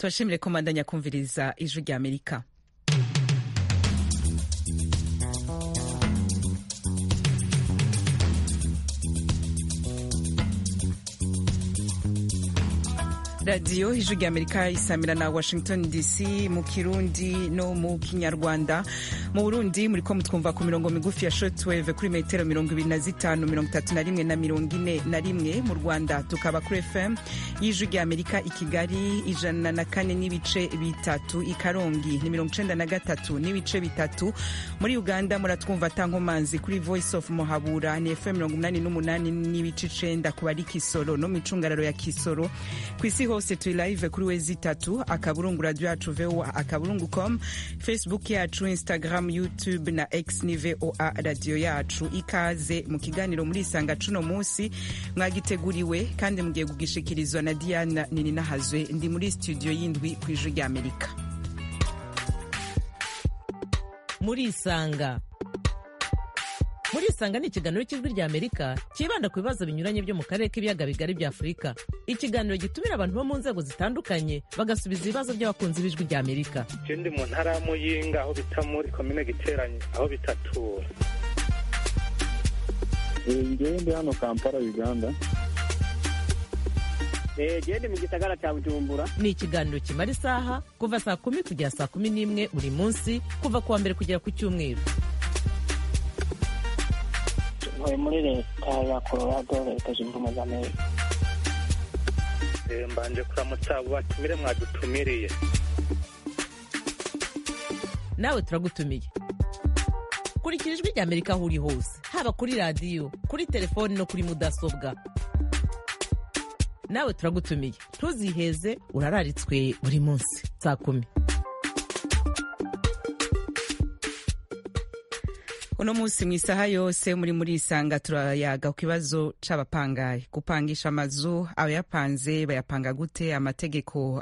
tubashimire ko mandanya kumviriza ijwi rya amerika radiyo ijwi rya amerika isamira na washington dc mu kirundi no mu kinyarwanda mu burundi muri ko mutwumva ku mirongo migufi ya shortwave kuri metero mirongo ibiri na zitanu mirongo itatu na rimwe na mirongo ine na rimwe mu rwanda tukaba kuri fm y'ijwi rya amerika i kigali ijana na kane n'ibice bitatu i karongi ni mirongo icenda na gatatu n'ibice bitatu muri uganda muratwumva tankomanzi kuri voice of muhabura ni fm mirongo umunani n'umunani n'ibice icenda ku bari kisoro no mu icungararo ya kisoro ku isi hose turi live kuri wezi itatu akaburungu radio yacu voa akaburungu com facebook yacu instagram youtube na x ni voa radio yacu ikaze mu kiganiro muri isanga cuno munsi mwagiteguriwe kandi mugiye kugishikirizwa na diana nininahazwe ndi muri studio y'indwi ku ijwi rya amerika muri isanga muri isanga ni ikiganiro cy'ijwi rya amerika cyibanda ku bibazo binyuranye byo mu karere k'ibiyaga bigari bya afurika ikiganiro gitumira abantu bo mu nzego zitandukanye bagasubiza ibibazo by'abakunzi b'ijwi rya amerika ndi mu ntara ya muyinga aho bita muri komine giteranye aho bitatura ngewe ndi hano kampala uganda gende mu gisagara cya bujumbura ni ikiganiro kimara isaha kuva saa kumi kugera saa kumi n'imwe buri munsi kuva ku wa mbere kugera ku cyumweru ntuye muri leta ya colorado leta zunze ubumwe za amerika mbanje kuramutsa abo batumire mwadutumiriye nawe turagutumiye kurikira ijwi rya amerika aho uri hose haba kuri radiyo kuri telefoni no kuri mudasobwa nawe turagutumiye ntuziheze urararitswe buri munsi saa kumi uno munsi mu isaha yose muri muri isanga turayaga ku kibazo c'abapangayi gupangisha amazu abayapanze bayapanga gute amategeko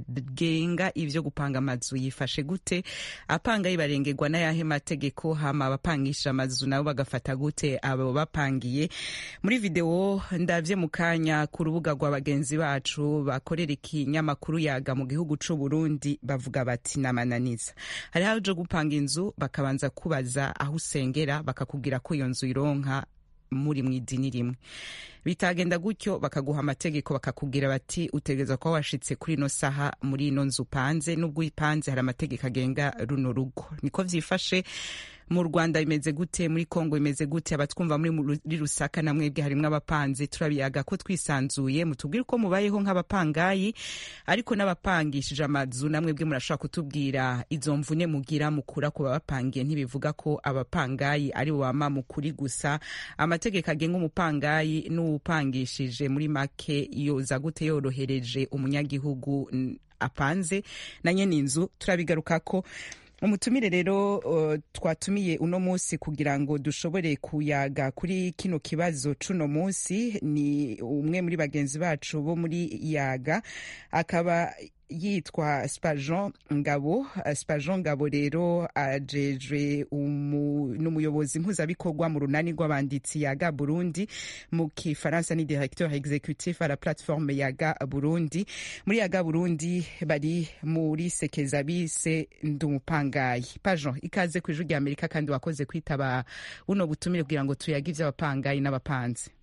agenga ivyo gupanga amazu yifashe gute apangayi barengerwa n'ayahe mategeko hama abapangisha amazu nabo bagafata gute abo bapangiye muri video ndavye mu kanya ku rubuga rwa bagenzi bacu bakorera ikinyamakuru yaga mu gihugu c'u Burundi bavuga bati namananiza hari haje gupanga inzu bakabanza kubaza aho usengera bakakubwira ko iyo nzu ironka muri mu idini rimwe bitagenda gutyo bakaguha amategeko bakakubwira bati utegereza kuba washitse kuri ino saha muri ino nzu upanze n'ubwo uyipanze hari amategeko agenga runo rugo niko vyifashe mu rwanda bimeze gute muri kongo bimeze gute abatwumva muri rusaka na mwebwe harimwo abapanzi turabiyaga ko twisanzuye mutubwire uko mubayeho nk'abapangayi ariko n'abapangishije amazu na mwebwe murashobora kutubwira izo mvune mugira mukura ku babapangiye ntibivuga ko abapangayi ari bo bama mukuri gusa amategeko agenga umupangayi n'uwupangishije muri make yoza gute yorohereje umunyagihugu apanze na nyene inzu turabigarukako umutumire rero uh, twatumiye uno munsi kugira ngo dushobore kuyaga kuri kino kibazo cuno munsi ni umwe muri bagenzi bacu bo muri yaga akaba yitwa spajon ngabo spajon ngabo rero ajejwe n'umuyobozi mpuzabikorwa mu runani rw'abanditsi yaga burundi mu kifaransa ni directeur executif à la plateforme yaga burundi muri yaga burundi bari muri sekeza bise ndumupangayi pajon ikaze ku ijwi rya amerika kandi wakoze kwitaba buno butumire kugira ngo tuyage ivy'abapangayi n'abapanzi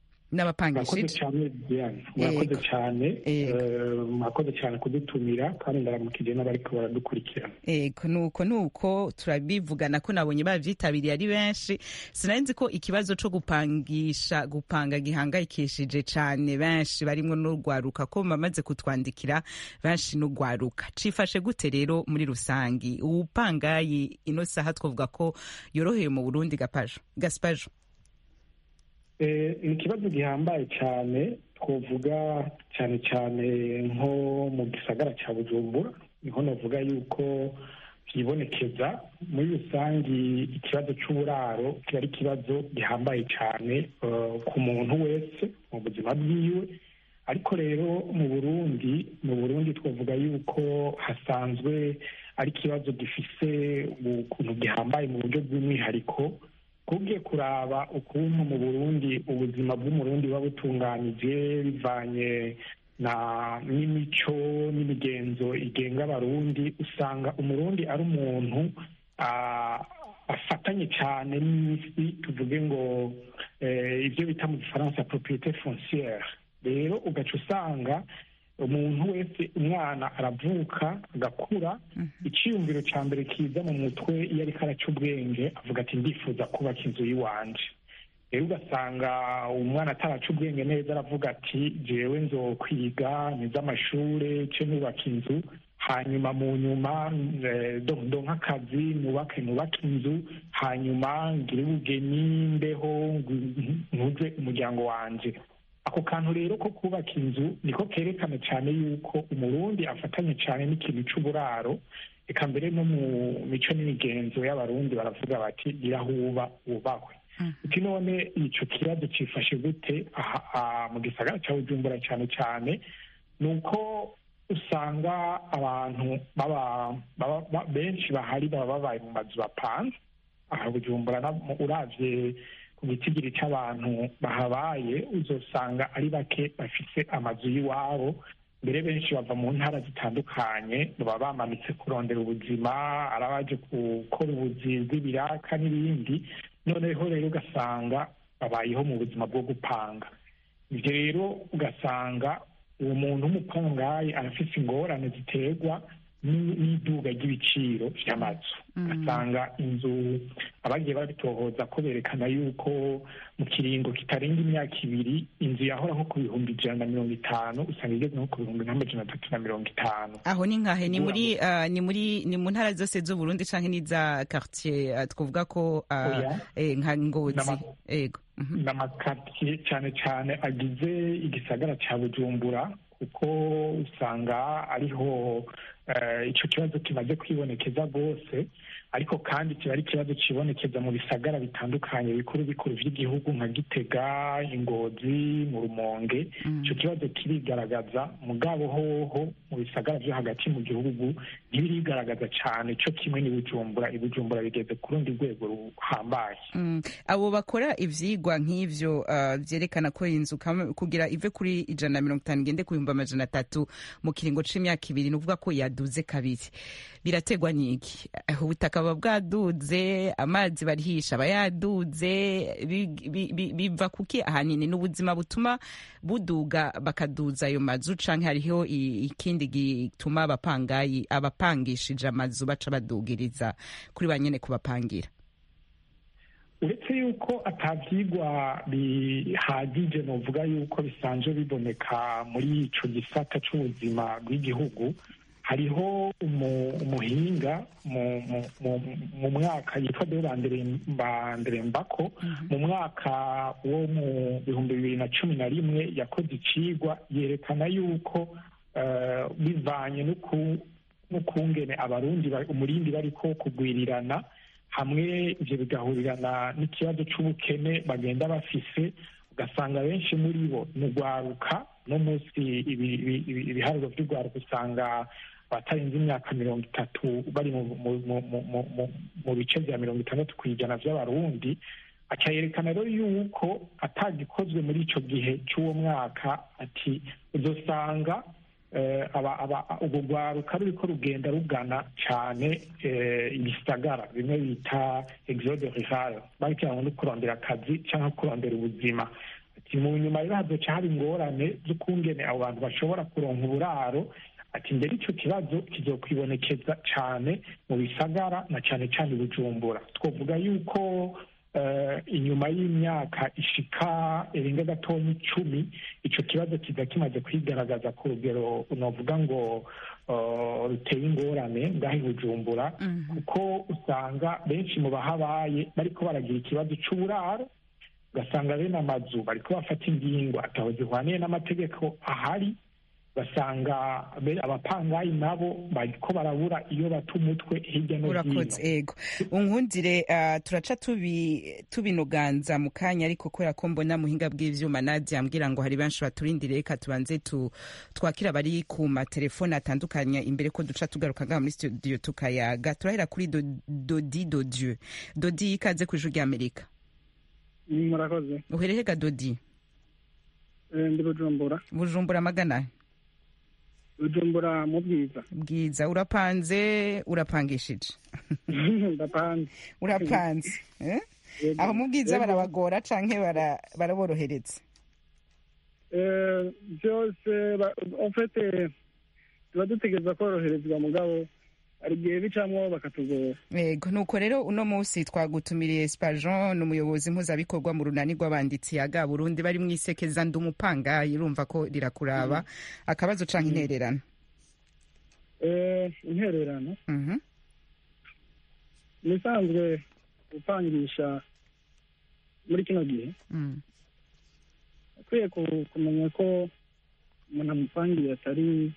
murakoze cyane diane murakoze cyane murakoze cyane kudutumira kandi ndaramukije n'abariko baradukurikirana ego nuko nuko turabivugana ko nabonye bavyitabiriye ari benshi sinari nzi ko ikibazo co gupangisha gupanga gihangayikishije cane benshi barimwo n'urwaruka ko bamaze kutwandikira benshi n'urwaruka cifashe gute rero muri rusangi uwupangayi ino saha twavuga ko yoroheye mu burundi gapajo gaspajo ni ikibazo gihambaye cyane twavuga cyane cyane nko mu gisagara cya bujumbura niho navuga yuko byibonekeza muri rusange ikibazo cy'uburaro kiba ari ikibazo gihambaye cyane ku muntu wese mu buzima bwiwe ariko rero mu burundi mu burundi twavuga yuko hasanzwe ari ikibazo gifise ukuntu gihambaye mu buryo bw'umwihariko kubwiye kuraba ukuntu mu burundi ubuzima bw'umurundi buba butunganije bivanye na n'imico n'imigenzo igenga abarundi usanga umurundi ari umuntu ah, afatanye cyane n'isi tuvuge ngo eh, ibyo bita mu gifaransa propriete foncière rero ugaca usanga umuntu wese umwana aravuka agakura icyiyumviro cya mbere kiza mu mutwe iyo ariko araca ubwenge avuga ati ndifuza kubaka inzu y'iwanje rero ugasanga umwana ataraca ubwenge neza aravuga ati jewe nzokwiga nize amashure ce nubaka inzu hanyuma mu nyuma eh, do- ndonke akazi nubake nubake inzu hanyuma ngire ubugeni mbeho ngu- ntuze umuryango wanje ako kantu rero ko kubaka inzu niko kerekana cyane yuko umurundi afatanye cyane n'ikintu c'uburaro eka mbere no mu mico n'imigenzo y'abarundi baravuga bati irahuba wubahwe uti none ico kibazo cifashe gute aha aha mu gisagara ca bujumbura cyane cyane ni uko usanga abantu baba baba- ba- benshi bahari baba babaye mu mazu bapanze aha bujumbura na- mu- uravye ku gitigiri c'abantu bahabaye uzosanga ari bake bafise amazu y'iwabo mbere benshi bava mu ntara zitandukanye baba bamanitse kurondera ubuzima ari abaje gukora ubuzi bw'ibiraka n'ibindi noneho rero ugasanga babayeho mu buzima bwo gupanga ibyo rero ugasanga uwo muntu w'umupangayi arafise ingorane ziterwa ni- n'iduga ry'ibiciro vy'amazu ugasanga inzu abagiye babitohoza ko berekana yuko mu kiringo kitarenga imyaka ibiri inzu yahora nko ku bihumbi ijana na mirongo itanu usanga igeze nko ku bihumbi nk'amajana atatu na mirongo itanu aho ni nkahe ni muri ah, ni muri ni mu ntara zose z'uburundi canke n'iza quartier ah, twavuga ko ah, Oya. eh, nka ngozi N'ama- ego Mhm. n'amakaritsiye cyane cyane agize igisagara cya bujumbura kuko usanga ariho eh, ico kibazo kimaze kwibonekeza rwose ariko kandi kiba ari ikibazo kibonekeza mu bisagara bitandukanye bikuru bikuru vy'igihugu nka gitega ingozi mu rumonge ico kibazo kirigaragaza mugabo hoho mu bisagara vyo hagati mu gihugu ntibirigaragaza cane co kimwe ni bujumbura ibujumbura bigeze ku rundi rwego ruhambaye Mm. abo bakora ivyigwa nk'ivyo ah, vyerekana ko inzu kam- kugira ive kuri ijana na mirongo itanu igende ku bihumbi amajana atatu mu kiringo c'imyaka ibiri ni ukuvuga ko yaduze kabiri birategwa n'iki Eh, ubutaka buba bwaduze amazi barihisha aba yaduze bi- bi- bi- biva kuki ahanini ni ubuzima butuma buduga bakaduza ayo mazu canke hariho i- ikindi gituma abapangayi abapangishije amazu baca badugiriza kuri ba nyene kubapangira uretse yuko atavyigwa bihagije novuga yuko bisanzwe biboneka muri ico gisata c'ubuzima bw'igihugu hariho umu- umuhinga mu- mu- mu- mu mwaka yitwa de banderembako mu mwaka wo mu bihumbi bibiri na cumi na rimwe yakoze icigwa yerekana yuko eh, bivanye n'uku- n'ukungene abarundi ba- umurindi bariko kugwirirana hamwe ivyo bigahurirana n'ikibazo c'ubukene bagenda bafise ugasanga benshi muri bo ni ugwaruka no munsi ibi- ibi- ibi- ibiharuro vy'ugwaruka usanga abatarenze imyaka mirongo itatu bari mu- mu- mu- mu- mu- mu- mu bice vya mirongo itandatu kw'ijana vy'abarundi aca yerekana rero yuko atagikozwe muri ico gihe c'uwo mwaka ati uzosanga eh, aba- aba- urwo rwaruka ruriko rugenda rugana cane eh, ibisagara bimwe bita exode rural barikiranywe no kurondera akazi canke kurondera ubuzima ati mu nyuma rero hazoca haba ingorane z'ukungene abo bantu bashobora kuronka uburaro ati mbere ico kibazo kizokwibonekeza cane mu bisagara na cane cane i bujumbura twovuga yuko eh, inyuma y'imyaka ishika irenga gatonya icumi ico kibazo kiza kimaze kwigaragaza ku rugero novuga ngo eh, ruteye ingorane ngaho i bujumbura kuko usanga benshi mu bahabaye bariko baragira ikibazo c'uburaro ugasanga bene amazu bariko bafata ingingo ataho zihwaniye n'amategeko ahari ugasanga be- abapangayi nabo bariko barabura iyo bata umutwe hirya no hino urakoze ego unkundire ah, turaca tubi- tubinoganza mu kanya ariko kubera ko mbona muhinga bw'ivyuma nadia ambwira ngo hari benshi baturindire reka tubanze tu, twakira bari ku matelefone atandukanye imbere ko duca tugaruka ngaha muri studio tukayaga turahera kuri Do- dodi dodieu dodi ikaze ku ijuru ry'amerika murakoze uherehega dodi Eh, ndi bujumbura bujumbura magana bujumbura mu bwiza bwiza urapanze urapangishije ndapanze urapanze eh? Yego. aho mu bwiza Yego. barabagora canke bara- baraborohereza Eh, byose ba- en fait eh, tuba dutegereza koroherezwa mugabo hari igihe bicamwo bakatugora yego nuko rero uno munsi twagutumiriye spajon ni umuyobozi mpuzabikorwa mu runani rw'abanditsi yaga burundi bari mu isekeza ndi umupangayi urumva ko rirakuraba akabazo canke intererano Eh, intererano Mhm. ni isanzwe gupangisha muri kino gihe Mm. akwiye ku- kumenya ko umuntu amupangiye atari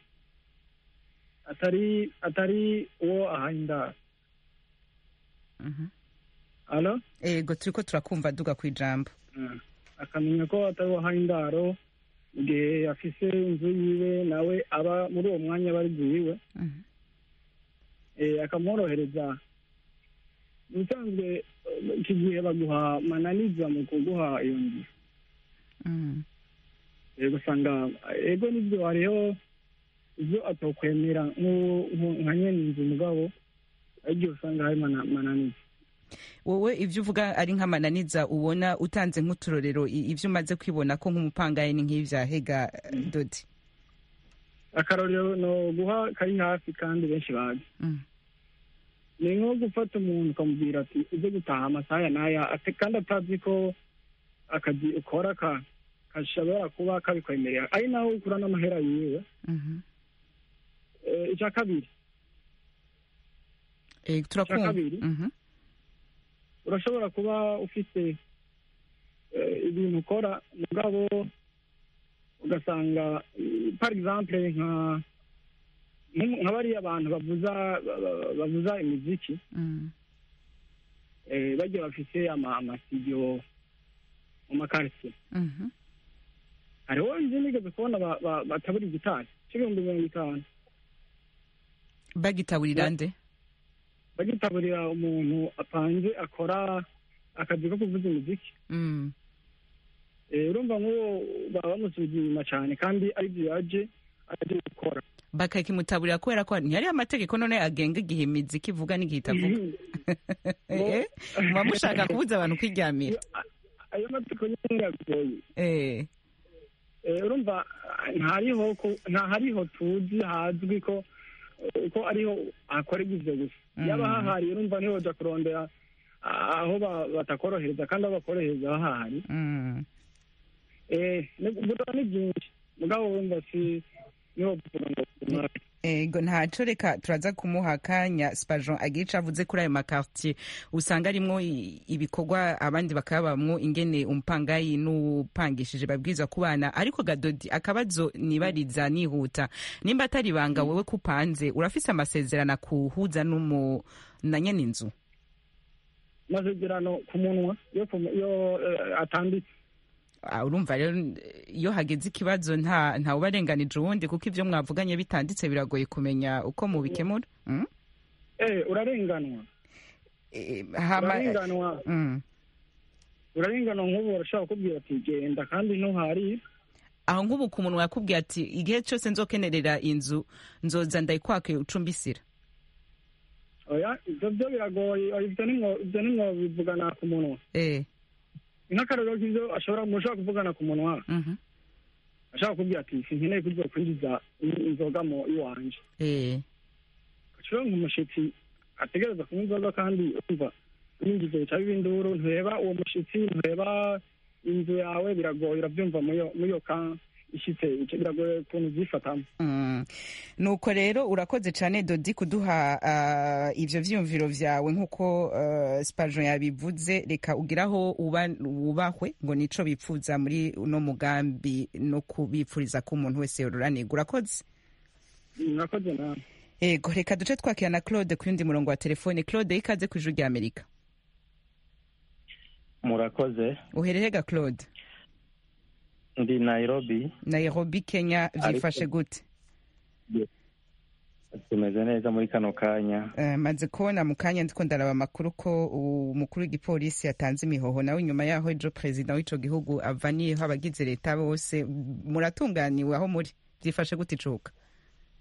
atari atari uwo ahaye indaro Mhm. alo yego turiko turakumva duga ku ijambo Mm. akamenya ko atari uwo ahaye indaro mu gihe afise inzu yiwe nawe aba muri uwo mwanya aba ari iwe Mhm. eh, akamworohereza ubusanzwe eh, iki gihe baguha mananiza mu kuguha iyo nzu Mm. Eh, usanga ego nibyo hariho ibyo atokwemera nk'u- nk'u- nka nyene inzu mugabo aribyo usanga hari mana- mananiza wowe ivyo uvuga ari nk'amananiza ubona utanze nk'uturorero i- ivyo umaze kwibona ko nk'umupangayi ni nk'ivyahega dodi akarorero no guha kari hafi kandi benshi bazi Mm. ni nko gufata umuntu ukamubwira ati ujye gutaha amasaha ya n'aya ate- kandi atazi ko akazi ukora ka gashobora kuba kabikwemerera ari naho ukura n'amahera yiwe Mhm. Eh, icya kabiri Eh, turakumva kabiri. Mhm. urashobora kuba ufite eh, ibintu ukora mugabo ugasanga eh, par exemple nka nk- nka bariya abantu bavuza ba- ba- bavuza imiziki Mm. eh, bagiye bafite ama- amasidio mu makaritsiye Mhm. hariho izindi nigeze kubona ba- ba- batabura igitari cy'ibihumbi mirongo itanu bagitaburira nde bagitaburira umuntu apanze akora akazi ko kuvuza imiziki Mm. Eh, urumva nk'uwo baba bamusubiza inyuma cyane kandi aribyo yaje aje gukora bakakimutaburira kubera ko ntihari amategeko none agenga igihe imiziki ivuga n'igihe itavuga Eh, muba mushaka kubuza abantu kwiryamira ayo mategeko nyine yagoye Eh. Eh, urumva ah, ntariho ko- ntahariho tuzi hazwi ko eh, ko ariho hakorerwa ivyo gusa Mm. yaba hahari urumva niho uja kurondera ah, aho ba- batakorohereza kandi aho bakorohereza hahari Mm. Eh, ni- vuga ni byinshi mugabo wumva si niho vuga ngo umwaka ego ntaco reka turaza kumuha akanya spajon agira ico avuze kuri ayo makartier usanga arimwo i- ibikorwa abandi bakabamwo ingene umupangayi n'upangishije babwirizwa kubana ariko gadodi akabazo nibariza nihuta nimba atari ibanga wewe kupanze urafise amasezerano akuhuza n'umu na nyene inzu amasezerano ku munwa yo ku- yo eh, atanditse Ah, urumva rero iyo hageze ikibazo nta nta ubarenganije uwundi kuko ivyo mwavuganye bitanditse biragoye kumenya uko mubikemura mm? eh urarenganwa Eh, hama urarenganwa mm. urarenganwa nk'ubu urashobora kukubwira ati genda kandi ntuhari aho nk'ubu ku muntu yakubwiye ati igihe cyose nzokenerera inzu nzoza ndayikwake ucumbisira oya ibyo byo biragoye oya, ibyo nimwo ibyo nimwo bivugana ku munwa eh nk'akarorero k'ibyo ashobora mushobora kuvugana ku munwa mhm ashobora kukubwira ati sinkeneye kuzo kwinjiza in- inzoga mu iwanje eh ashobora nk'umushitsi ategereza kunywa inzoga kandi umva yinjiza bica biba induru ntureba uwo mushitsi ntureba inzu yawe biragoye urabyumva muyo muyo ka ishitse icyo biragoye ukuntu ubyifatamo Mm. nuko rero urakoze cyane dodi kuduha ah, ivyo vyiyumviro vyawe nk'uko uh, spajon yabivuze reka ugiraho uba wubahwe ngo nico bipfuza muri uno mugambi no kubipfuriza ko umuntu wese yoruranirwa urakoze murakoze nawe ego reka duce twakira na claude ku yundi murongo wa telefone claude ikaze ku ijuru rya amerika murakoze uherehega claude ndi nairobi nairobi kenya vyifashe gute tumeze neza muri kano kanya Eh, maze kubona mu kanya ndiko ndaraba amakuru ko umukuru w'igipolisi yatanze imihoho nawe inyuma yaho ejo perezida w'ico gihugu avaniyeho abagize leta bose muratunganiwe aho muri vyifashe gute icuka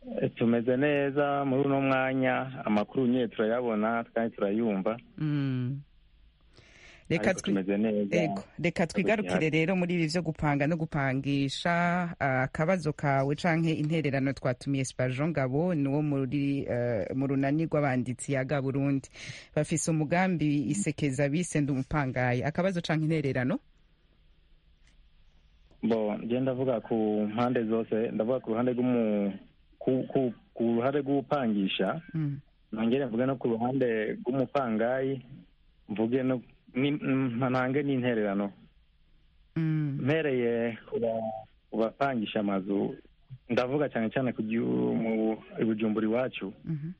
Eh, tumeze neza muri uno mwanya amakuru nyine turayabona kandi turayumva Mm. reka ariko twi- tumeze neza Ego, reka twigarukire rero muri ibi vyo gupanga no gupangisha ah, akabazo kawe canke intererano twatumiye Spajon Ngabo niwo muri eh, mu runani rw'abanditsi yaga Burundi bafise umugambi isekeza bise ndumupangaye akabazo canke intererano bo njye ndavuga ku mpande zose ndavuga ku ruhande rw'umu ku, ku, ku ruhande rw'upangisha Mm. nongere mvuge no ku ruhande rw'umupangayi mvuge no ni- mm, ntange n'intererano Mm. mpereye ku ba- ku bapangisha amazu ndavuga cyane cyane ku gihu- mu i bujumbura iwacu Mhm.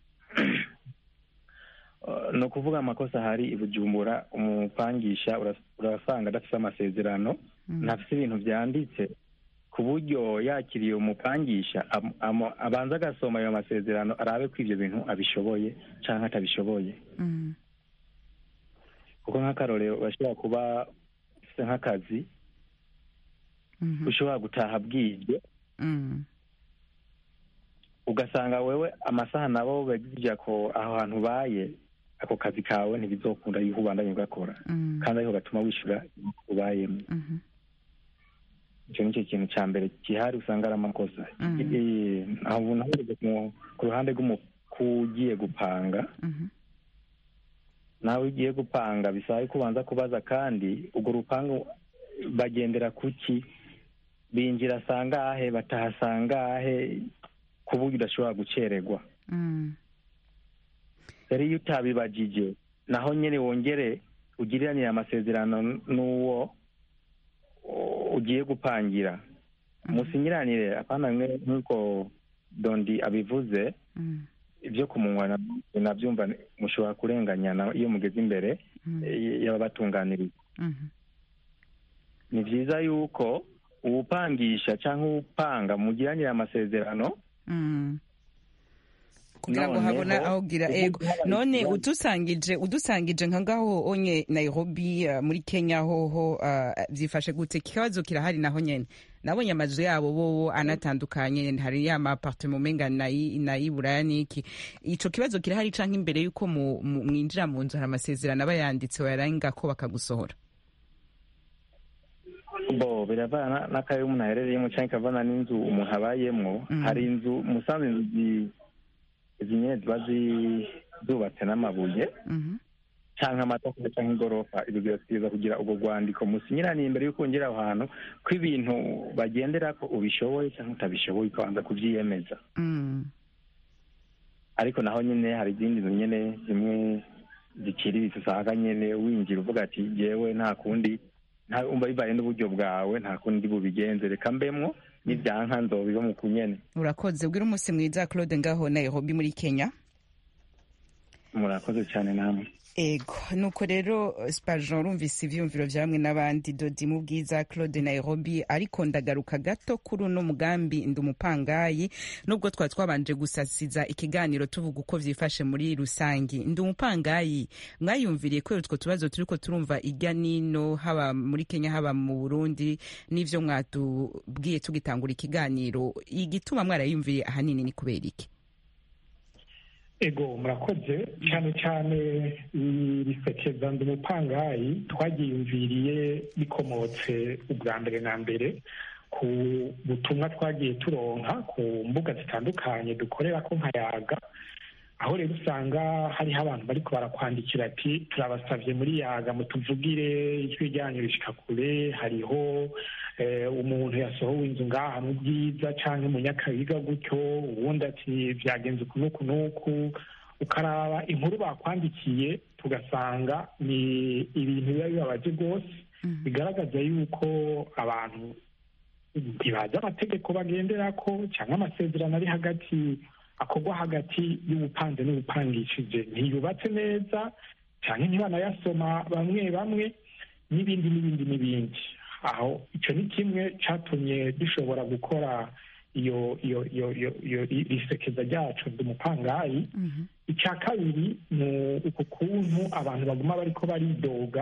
Uh, ni ukuvuga amakosa ahari i bujumbura umupangisha uras- urasanga adafite amasezerano Mm. ntafite ibintu byanditse ku buryo yakiriye umupangisha am- am- abanza agasoma ayo masezerano arabe ko ibyo bintu abishoboye cyangwa atabishoboye Mm. kuko nk'akarorero urashobora kuba ufite nk'akazi Mhm. ushobora gutaha bwije Mm. ugasanga wewe amasaha nabo bagirya ko aho hantu ubaye ako kazi kawe ntibizokunda yuko ubandanye ugakora Mm. kandi ariko gatuma wishyura ubayemo Mhm. icyo ni cyo kintu cya mbere gihari usanga ari amakosa Mhm. Eh, aho nahurije ku- ku ruhande rw'umukugiye gupanga Mhm. nawe ugiye gupanga bisaba ko ubanza kubaza kandi urwo rupangu bagendera kuki binjira sangahe bataha sangahe ku buryo udashobora gucererwa Mm. rero iyo utabibagije naho nyine wongere ugiriranire amasezerano n'uwo u- ugiye gupangira musinyiranire apana mwe nk'uko dondi abivuze Mm. ibyo ku munwa na- nabyumva mushobora kurenganyana iyo mugeze imbere Mm. eh, y'ababatunganiriza Mhm. ni byiza yuko uwupangisha cyangwa uwupanga mugiranire amasezerano Mm. kugira ngo Noneho, habona aho gira ubu ego habaye none ikibazo. udusangije udusangije nka ngaho onye Nairobi uh, muri Kenya hoho uh, byifashe gute ikibazo kirahari naho nyene nabonye amazu yabo bobo anatandukanye hari ya ma appartement umenga nayi nayiburaya niki ico kibazo kirahari canke imbere yuko mu- mu- mwinjira mu nzu hari amasezerano aba yanditse wayarenga ko bakagusohora bo biravana n'akayo umuntu aherereyemo cyangwa ikavana n'inzu umuntu abayemo Mhm. hari inzu musanze inzu zi- izi nyine ziba zi- zubatse n'amabuye Mhm. cyangwa amatafari cyangwa igorofa ibyo birasiza kugira ubwo rwandiko musinyiraniye imbere y'uko wongera aho hantu ko ibintu bagendera ko ubishoboye cyangwa utabishoboye ukabanza kubyiyemeza Mm. ariko naho nyine hari izindi nzu nyine zimwe ziciriritse usanga nyine winjira uvuga ati yewe nta kundi nta umva bibaye n'uburyo bwawe nta kundi bubigenze reka mbemwo n'ibyanka nzobiba mu kunyene urakoze ubwira umunsi mwiza Claude ngaho Nairobi muri Kenya murakoze cyane namwe ego nuko rero spajon rumvise ivyumviro vya bamwe n'abandi dodi mu bwiza claude nairobi ariko ndagaruka gato kuri uno mugambi ndi umupangayi nubwo twari twabanje gusasiza ikiganiro tuvuga uko vyifashe muri rusangi ndi umupangayi mwayumviriye kubera utwo tubazo turiko turumva irya nino haba muri kenya haba mu burundi n'ivyo mwatubwiye tugitangura ikiganiro igituma mwarayumviriye ahanini ni kubera iki ego murakoze cyane cyane risekeza ndi umupangayi twagiyumviriye bikomotse ubwa mbere na mbere ku butumwa twagiye turonka ku mbuga zitandukanye dukorera ko nkayaga aho rero usanga hariho abantu bariko barakwandikira ati turabasavye muri yaga mutuvugire ijwi ryanyu rishika kure hariho umuntu yasohowe inzu ngaha mu bwiza canke mu nyakabiga gutyo ubundi ati vyagenze uku n'uku n'uku ukaraba inkuru bakwandikiye tugasanga ni ibintu biba bibabaje rwose bigaragaza yuko abantu ntibazi amategeko bagenderako cyangwa amasezerano ari hagati akorwa hagati y'ubupanze n'ubupangishije ntiyubatse neza cyangwa ntibanayasoma bamwe bamwe n'ibindi n'ibindi n'ibindi aho icyo ni kimwe cyatumye dushobora gukora iyo iyo iyo iyo isekeza ryacu ndi umupangayi icya kabiri ni uku kuntu abantu baguma bariko baridoga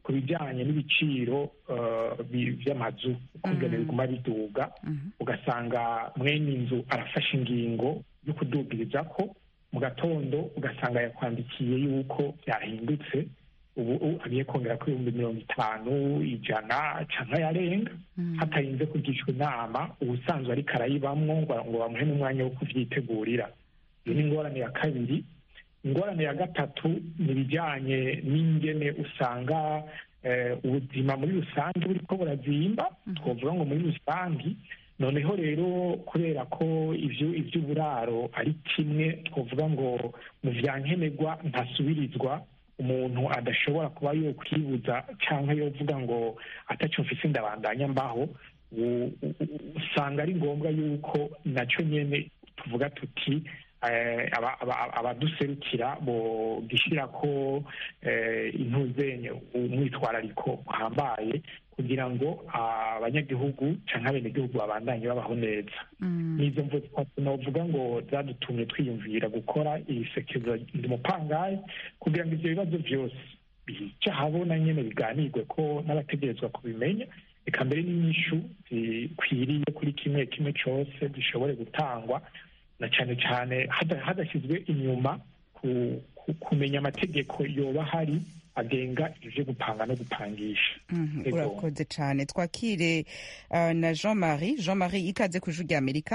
ku bijyanye n'ibiciro eh, bi- by'amazu ukungene biguma biduga ugasanga mwene inzu arafashe ingingo yo kudugiriza ko mu gatondo ugasanga yakwandikiye yuko byahindutse ubu ubu agiye kongera ku ibihumbi mirongo itanu ijana cyangwa yarenga hatarinze kugishwa inama ubusanzwe ariko arayibamwo ngo ngo bamuhe n'umwanya wo kuvyitegurira iyo ni ingorane ya kabiri ingorane ya gatatu ni ibijyanye n'ingene usanga eh, ubuzima muri rusange buriko burazimba twavuga ngo muri rusange noneho rero kubera ko ivyo ivy'uburaro ari kimwe twavuga ngo mu vya nkenerwa ntasubirizwa umuntu adashobora kuba yokwibuza cyangwa yovuga ngo ataco mfise ndabandanya mbaho u- u- u- usanga ari ngombwa yuko naco nyene tuvuga tuti eh, aba- aba- abaduserukira bogishyira ko eh, intuzenye umwitwarariko uhambaye kugira ngo abanyagihugu cyangwa abenegihugu babandanye babaho neza nizo mvu novuga ngo zadutumye twiyumvira gukora ibisekezo ndi mupangayi kugira ngo ivyo bibazo vyose bica habona nyene biganirwe ko n'abategerezwa kubimenya reka mbere n'inyishu zikwiriye kuri kimwe kimwe cose zishobore gutangwa na cyane cyane hada- hadashyizwe inyuma ku- ku- kumenya amategeko yoba ahari agenga ivyo gupanga no gupangisha Mhm, Ego. urakoze cyane twakire uh, na jean marie jean marie ikaze ku ijwi rya amerika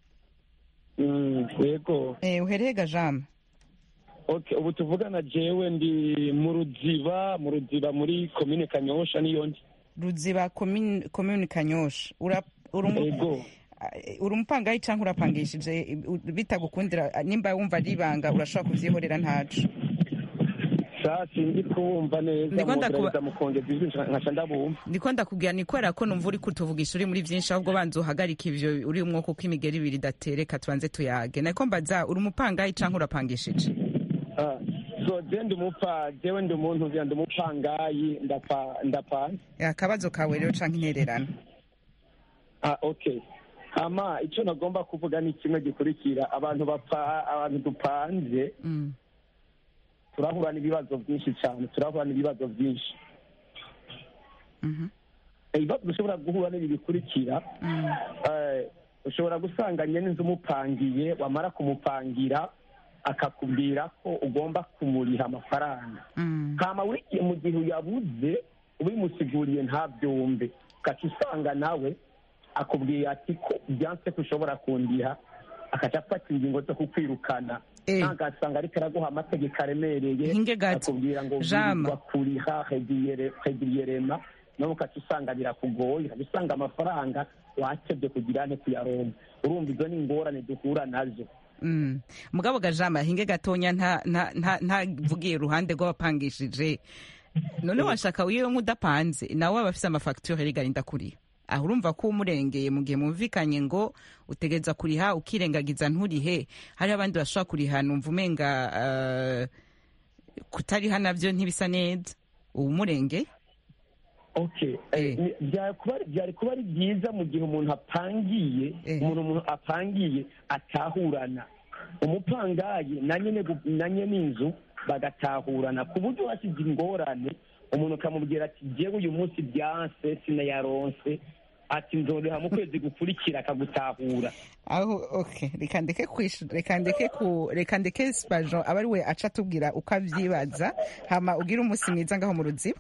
yego eh, uherehega jam okay ubu tuvugana jewe ndi mu ruziba mu ruziba muri komine kanyosha niyo ndi ruziba komini komini kanyosha Ura- uri umu- yego eh, uri umupangayi cyangwa urapangishije eh, bitagukundira eh, nimba wumva ari ibanga urashobora kuvyihorera ntaco sa sinzi kubumva neza Ndiko ndakuba- mugerageza mukongeza ijwi nkaca ndabumva ndiko ndakubwira ni kubera ko numva uri kutuvugisha uri muri byinshi ahubwo banza uhagarika ivyo uri umwuka uko imigeri ibiri idatereka tubanze tuyage nako mbaza uri umupangayi cyangwa urapangishije Ah, so je ndi umupa jewe ndi umuntu vya ndi umupangayi ndapa ndapanze Eh, akabazo kawe rero canke intererano ah okay hama ico nagomba kuvuga ni kimwe gikurikira abantu bapa abantu dupanze Mm. turahura n'ibibazo byinshi cyane turahura n'ibibazo byinshi Mhm. ibibazo dushobora guhura n'ibi bikurikira Mm. eh, ushobora gusanga nyene inzu umupangiye wamara kumupangira akakubwira ko ugomba kumuriha amafaranga Mm. hama wigiye mu gihe uyabuze ubimusiguriye ntabyumve ugaca usanga nawe akubwiye ati ko byanse ko ushobora kundiha akaca afata ingingo zo kukwirukana Eh. ntagasanga ariko araguha amategeko aremereye Hinge gato. akubwira ngo Jama. wirirwa kuriha regiriyerema nawe ukaca usanga birakugoye ukaca usanga amafaranga wakebye kugira ane kuyaronka urumva izo ni ingorane duhura nazo Mm. mugabo gajama hinge gatonya nta nta nta ntavugiye iruhande rw'abapangishije none washaka wiwe nk'udapanze nawe aba afise amafagitire rigarinda kuriha aho urumva ko umurengeye mu gihe mumvikanye ngo utegereza kuriha ukirengagiza nturihe hariho abandi bashobora kuriha numva umenga uh, kutariha navyo ntibisa neza ubu umurengeye okay Eh. Eh, ni- byari kuba byari kuba ari byiza mu gihe umuntu apangiye Eh. umuntu umuntu apangiye atahurana umupangayi na nyene gu- na nyene inzu bagatahurana ku buryo hasize ingorane umuntu ukamubwira ati jewe uyu munsi byanse sinayaronse ati nzoriha mu kwezi gukurikira akagutahura aho okay reka ndeke kwishura reka ndeke ku reka ndeke spajo aba ari we aca atubwira uko avyibaza hama ugira umunsi mwiza ngaho mu ruziba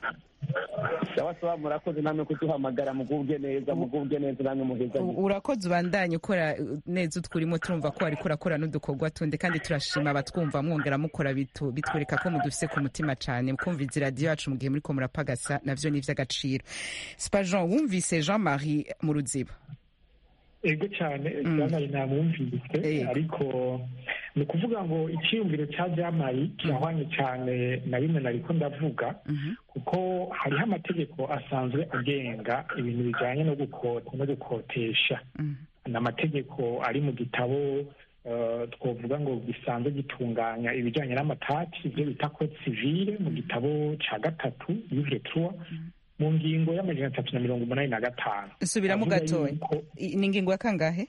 sawa sawa murakoze namwe kuduhamagara mugubwe neza mugubwe neza namwe muheza U- urakoze ubandanye ukora uh, neza utwurimo turumva ko wariko urakora n'udukorwa tundi kandi turashima abatwumva mwongera mukora bitu- bitwereka ko mudufise ku mutima cane mukumviza iradiyo yacu mu gihe muriko murapagasa navyo ni ivy'agaciro spajon wumvise jean marie mu ruziba ego cyane Mm. jamari namwumvise Ego. ariko ni ukuvuga ngo icyiyumviro cya jamari kirahwanye cyane na bimwe nariko ndavuga Mhm. kuko hariho amategeko asanzwe agenga ibintu bijyanye no gukota no gukotesha Mm. ni amategeko ari mu gitabo eh, twavuga ngo gisanzwe gitunganya ibijyanye n'amatati ibyo bita code civile mu gitabo cya gatatu livre trois mu ngingo y'amajana atatu na mirongo umunani na gatanu nsubiramo Avuga gatoya yuko I- ni ingingo ya kangahe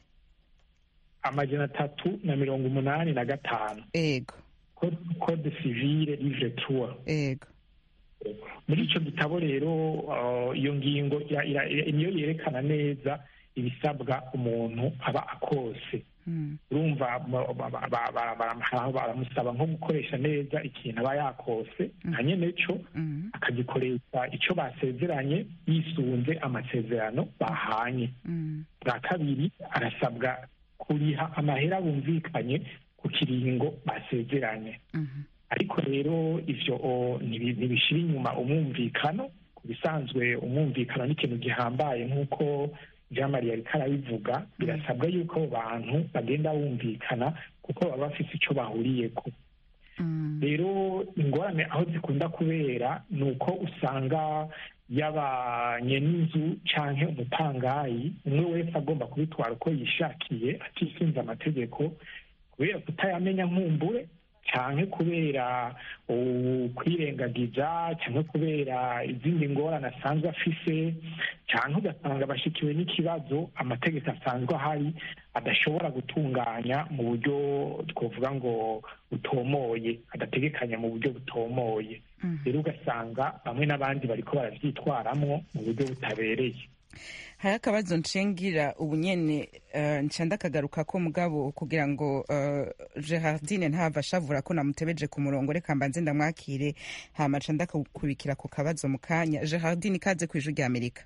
amajana atatu na mirongo umunani na gatanu ego Code- code civile livre trois ego muri icyo gitabo rero uh, iyo ngingo ira- ira- ira- niyo yerekana neza ibisabwa umuntu aba akose Mm. urumva ba- ba- ba- ba- ba- baramuha- baramusaba nko gukoresha neza ikintu aba yakose nka nyene cyo Mm. akagikoresha icyo basezeranye yisunze amasezerano bahanye Mm. bwa kabiri arasabwa kuriha amahera bumvikanye ku kiringo basezeranye Mhm. ariko rero ivyo o, ntibi- ntibishira inyuma umwumvikano ku bisanzwe umwumvikano ni ikintu gihambaye nk'uko jean marie ariko arabivuga birasabwa yuko abo bantu bagenda bumvikana kuko baba bafite icyo bahuriyeko Mm. rero ingorane aho zikunda kubera ni uko usanga yaba nyen'inzu canke umupangayi umwe wese agomba kubitwara uko yishakiye atisunze amategeko kubera kutayamenya nkumbure canke kubera ukwirengagiza canke kubera izindi ngorane asanzwe afise canke ugasanga bashikiwe n'ikibazo amategeko asanzwe ahari adashobora gutunganya mu buryo twavuga ngo butomoye adategekanya mu buryo butomoye rero ugasanga bamwe n'abandi bariko baravyitwaramwo mu buryo butabereye hari akabazo nshingira ubu nyene uh, nca ndakagaruka ko mugabo kugira ngo uh, gerardine ntava ashavura ko namutebeje ku murongo reka mbanze ndamwakire hama nca ndakubikira ku kabazo mu kanya gerardine ikaze ku ijwi rya amerika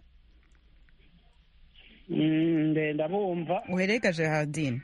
Mm, nde ndabumva uherega gerardine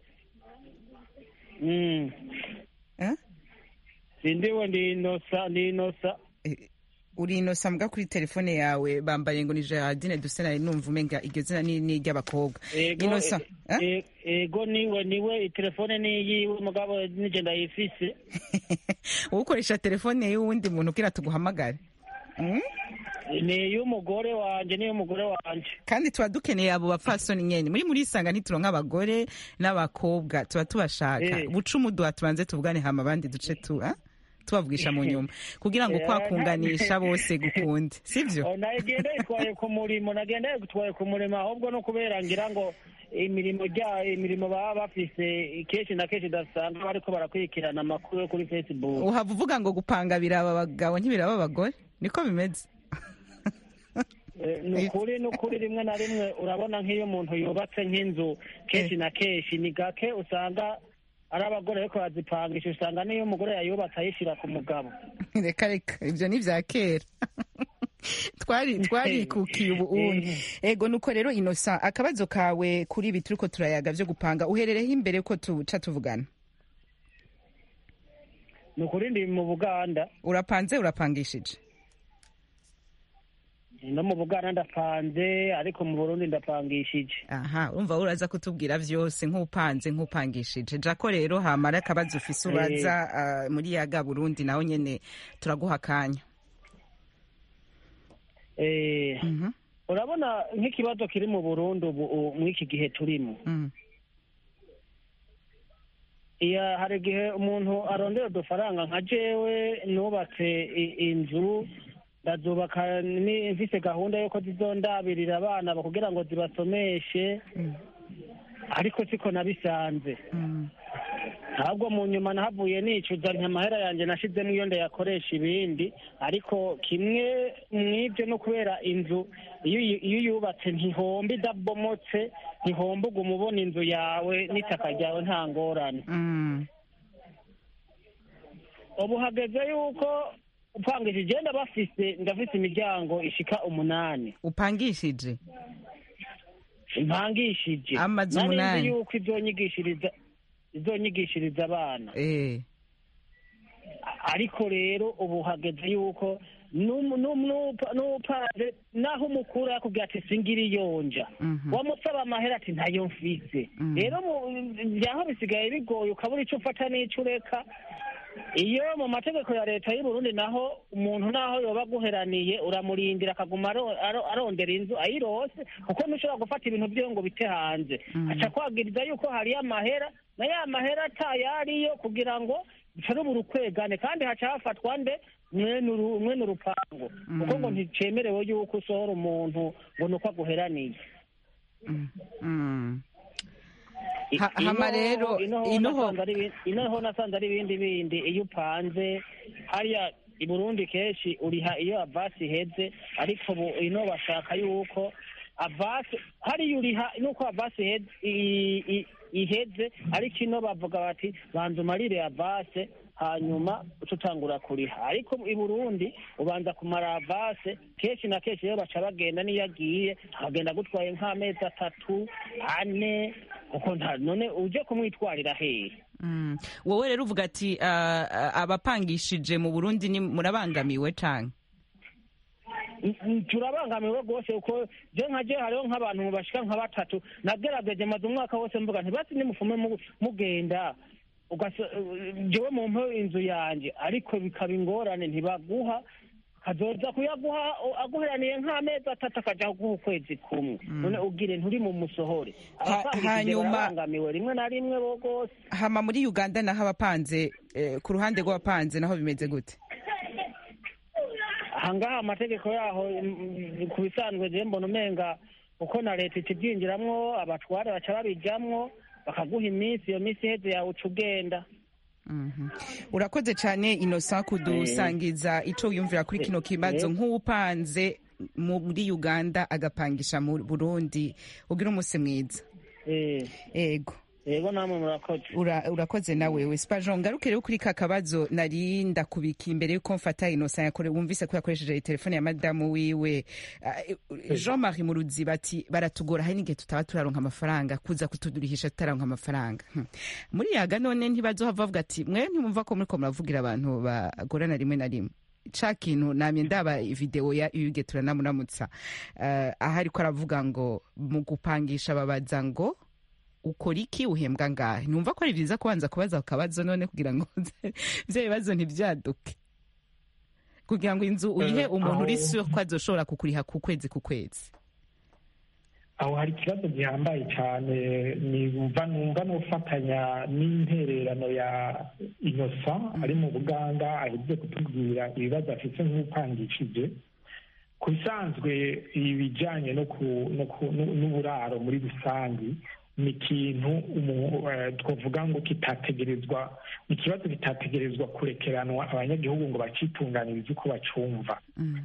Mm. Eh? sindiwe ndi inosa ndi inosa Eh, uri inosa mbwa kuri telefone yawe bambaye ngo ni gerardine duse nari numva umenga iryo zina ni ni iry'abakobwa ego inosa eh? e- ego niwe niwe itelefone niyiwe mugabo nije ndayifise ukoresha telefone y'uwundi muntu kugira tuguhamagare Mm? ni iy'umugore wanje n'iy'umugore wanje kandi tuba dukeneye abo bapfasoni nyene muri muri isanga ntituronka abagore n'abakobwa tuba tubashaka Eh. buca umuduha tubanze tuvugane hama abandi duce tu ah? tubavugisha mu nyuma kugira ngo Eh, kwakunganisha bose gukunde sivyo Oh, nagenda yitwaye ku murimo nagenda yitwaye ku murimo ahubwo no kubera ngira ngo imirimo rya imirimo baba bafise kenshi na kenshi udasanga bariko barakurikirana amakuru yo kuri facebook uhava uvuga ngo gupanga biraba abagabo ntibiraba abagore niko bimeze Eh, ni ukuri ni ukuri rimwe na rimwe urabona nk'iyo umuntu yubatse nk'inzu kenshi na kenshi ni gake usanga ari abagore ariko bazipangisha usanga n'iyo umugore yayubatse ayishyira ku mugabo reka reka ibyo ni ibya kera twari twarikukiye ubu ubundi ego nuko rero inosa akabazo kawe kuri ibi turiko turayaga vyo gupanga uherereho imbere ko tuca tuvugana ni ukuri ndi mu buganda urapanze urapangishije no mu buganda ndapanze ariko mu burundi ndapangishije aha urumva uraza kutubwira vyose nk'upanze nk'upangishije jako rero hamara akabazo ufise ubaza ah, muri yaga burundi naho nyene turaguha akanya Eh, Mhm, urabona nk'ikibazo kiri mu burundi ubu u- mw'iki gihe turimo mm, iya hari igihe umuntu arondera udufaranga nka jewe nubatse i- inzu ndazubaka ni- mfise gahunda yuko zizondabirira abana ba- kugira ngo zibasomeshe mm, ariko siko nabisanze mm, ahubwo mu nyuma nahavuye nicuza nti amahera yanjye nashizemo iyo ndayakoresha ibindi ariko kimwe mw'ibyo no kubera inzu iyo uyi- iyo uyubatse ntihomba idabomotse ntihomba uguma ubona inzu yawe n'itaka ryawe nta ngorane mm. ubu hageze yuko upangije igenda bafise ndafise imiryango ishika umunani upangishije impangishije Amazu Nari nzi umunani. yuko izonyigishiriza izonyigishiriza abana eh ariko rero ubu hageze yuko n'umu- n'umu- n'upa- n'upaje naho umukuru yakubwira ati singira iyonja Mhm. wamusaba amahera ati ntayo mfise Mhm. rero mu- vyaho bisigaye bigoye ukabura ico ufata n'ico ureka iyo mu mategeko ya leta y'u Burundi naho umuntu naho yoba aguheraniye uramurindira akaguma aro- aro- arondera inzu ayirose kuko ntushobora gufata ibintu vyiwe ngo bite hanze Mhm. aca kwagiriza yuko hariyo amahera na ya mahera atayariyo kugira ngo bicarubura ukwegane kandi haca hafatwa nde mwene uru- mwene urupango kuko ngo nticemerewe yuko usohora umuntu ngo ni uko aguheraniye mm, mm. I- Ha- hama ino- rero, ino ho ino ho- nasanze ari ibi- ino ho nasanze ari ibindi bindi iyo upanze hariya i burundi kenshi uriha iyo avasi iheze ariko ubu ino bashaka yuko avasi hariya uriha nuko avasi iheze i- i- iheze ariko ino bavuga bati banza umarire avase hanyuma uca utangura kuriha ariko i burundi ubanza kumara avase kenshi na kenshi rero baca bagenda n'iyo agiye akagenda agutwaye nk'amezi atatu ane kuko nta none uje kumwitwarira hehe Mm. wowe rero uvuga ati ah, ah, abapangishije mu burundi ni murabangamiwe canke Mm, turabangamiwe rwose kuko je nka je hariho nk'abantu bashika nka batatu nagerageje maze umwaka wose mvuga nti basi nimufume mu- mugenda ugasa- jewe mumpe inzu yanje ariko bikaba ingorane ntibaguha kazoza kuyaguha aguheraniye nk'amezi atatu akaja guha ukwezi kumwe none ubwire nturi mu musohore Ha- abapangishije hanyuma- barabangamiwe rimwe na rimwe bo rwose hama muri uganda naho abapanze eh, ku ruhande rw'abapanze naho bimeze gute ahangaha amategeko yaho mm, ku bisanzwe je mbona umenga uko na leta ikibyinjiramwo abatware baca babijamwo bakaguha iminsi iyo minsi iheze yawe uca ugenda Mhm. urakoze cyane innocent kudusangiza ico wiyumvira kuri kino kibazo Eh. nk'uwupanze muri uganda agapangisha mu burundi ugira umunsi mwiza Eh, ego yego namwe murakoze Ura- urakoze nawe we spajo ngaruke rero kuri ka kabazo nari ndakubika imbere yuko mfata innocent yakore wumvise ko yakoresheje telefone ya madamu wiwe Ah, jean marie mu ruziba ati baratugora hari n'igihe tutaba turaronka amafaranga kuza kutudurihisha tutaronka amafaranga Hmm. muri yaga none ntibazohava bavuga ati mwe ntimumva ko muriko muravugira abantu bagorana rimwe na rimwe ca kintu namye ndaba video ya yuge turanamuramutsa uh, aho ariko aravuga ngo mu gupangisha babaza ngo ukora iki uhembwa ngahe numva ko ari byiza kubanza kubaza akabazo none kugira ngo bya bibazo ntibyaduke kugira ngo inzu uyihe Eh, umuntu uri aho- si ko azoshobora kukuriha ku kwezi ku kwezi aho hari ikibazo gihambaye cyane numva numva n'ufatanya n'intererano ya innocent ari mu buganda ahejeje kutubwira ibibazo afite nk'upangishije ku bisanzwe ibijyanye no ku- no ku- nu- n'uburaro muri rusange ni ikintu umu- eh, twavuga ngo kitategerezwa ni ikibazo kitategerezwa kurekeranwa abanyagihugu ngo bacitunganirize uko bacumva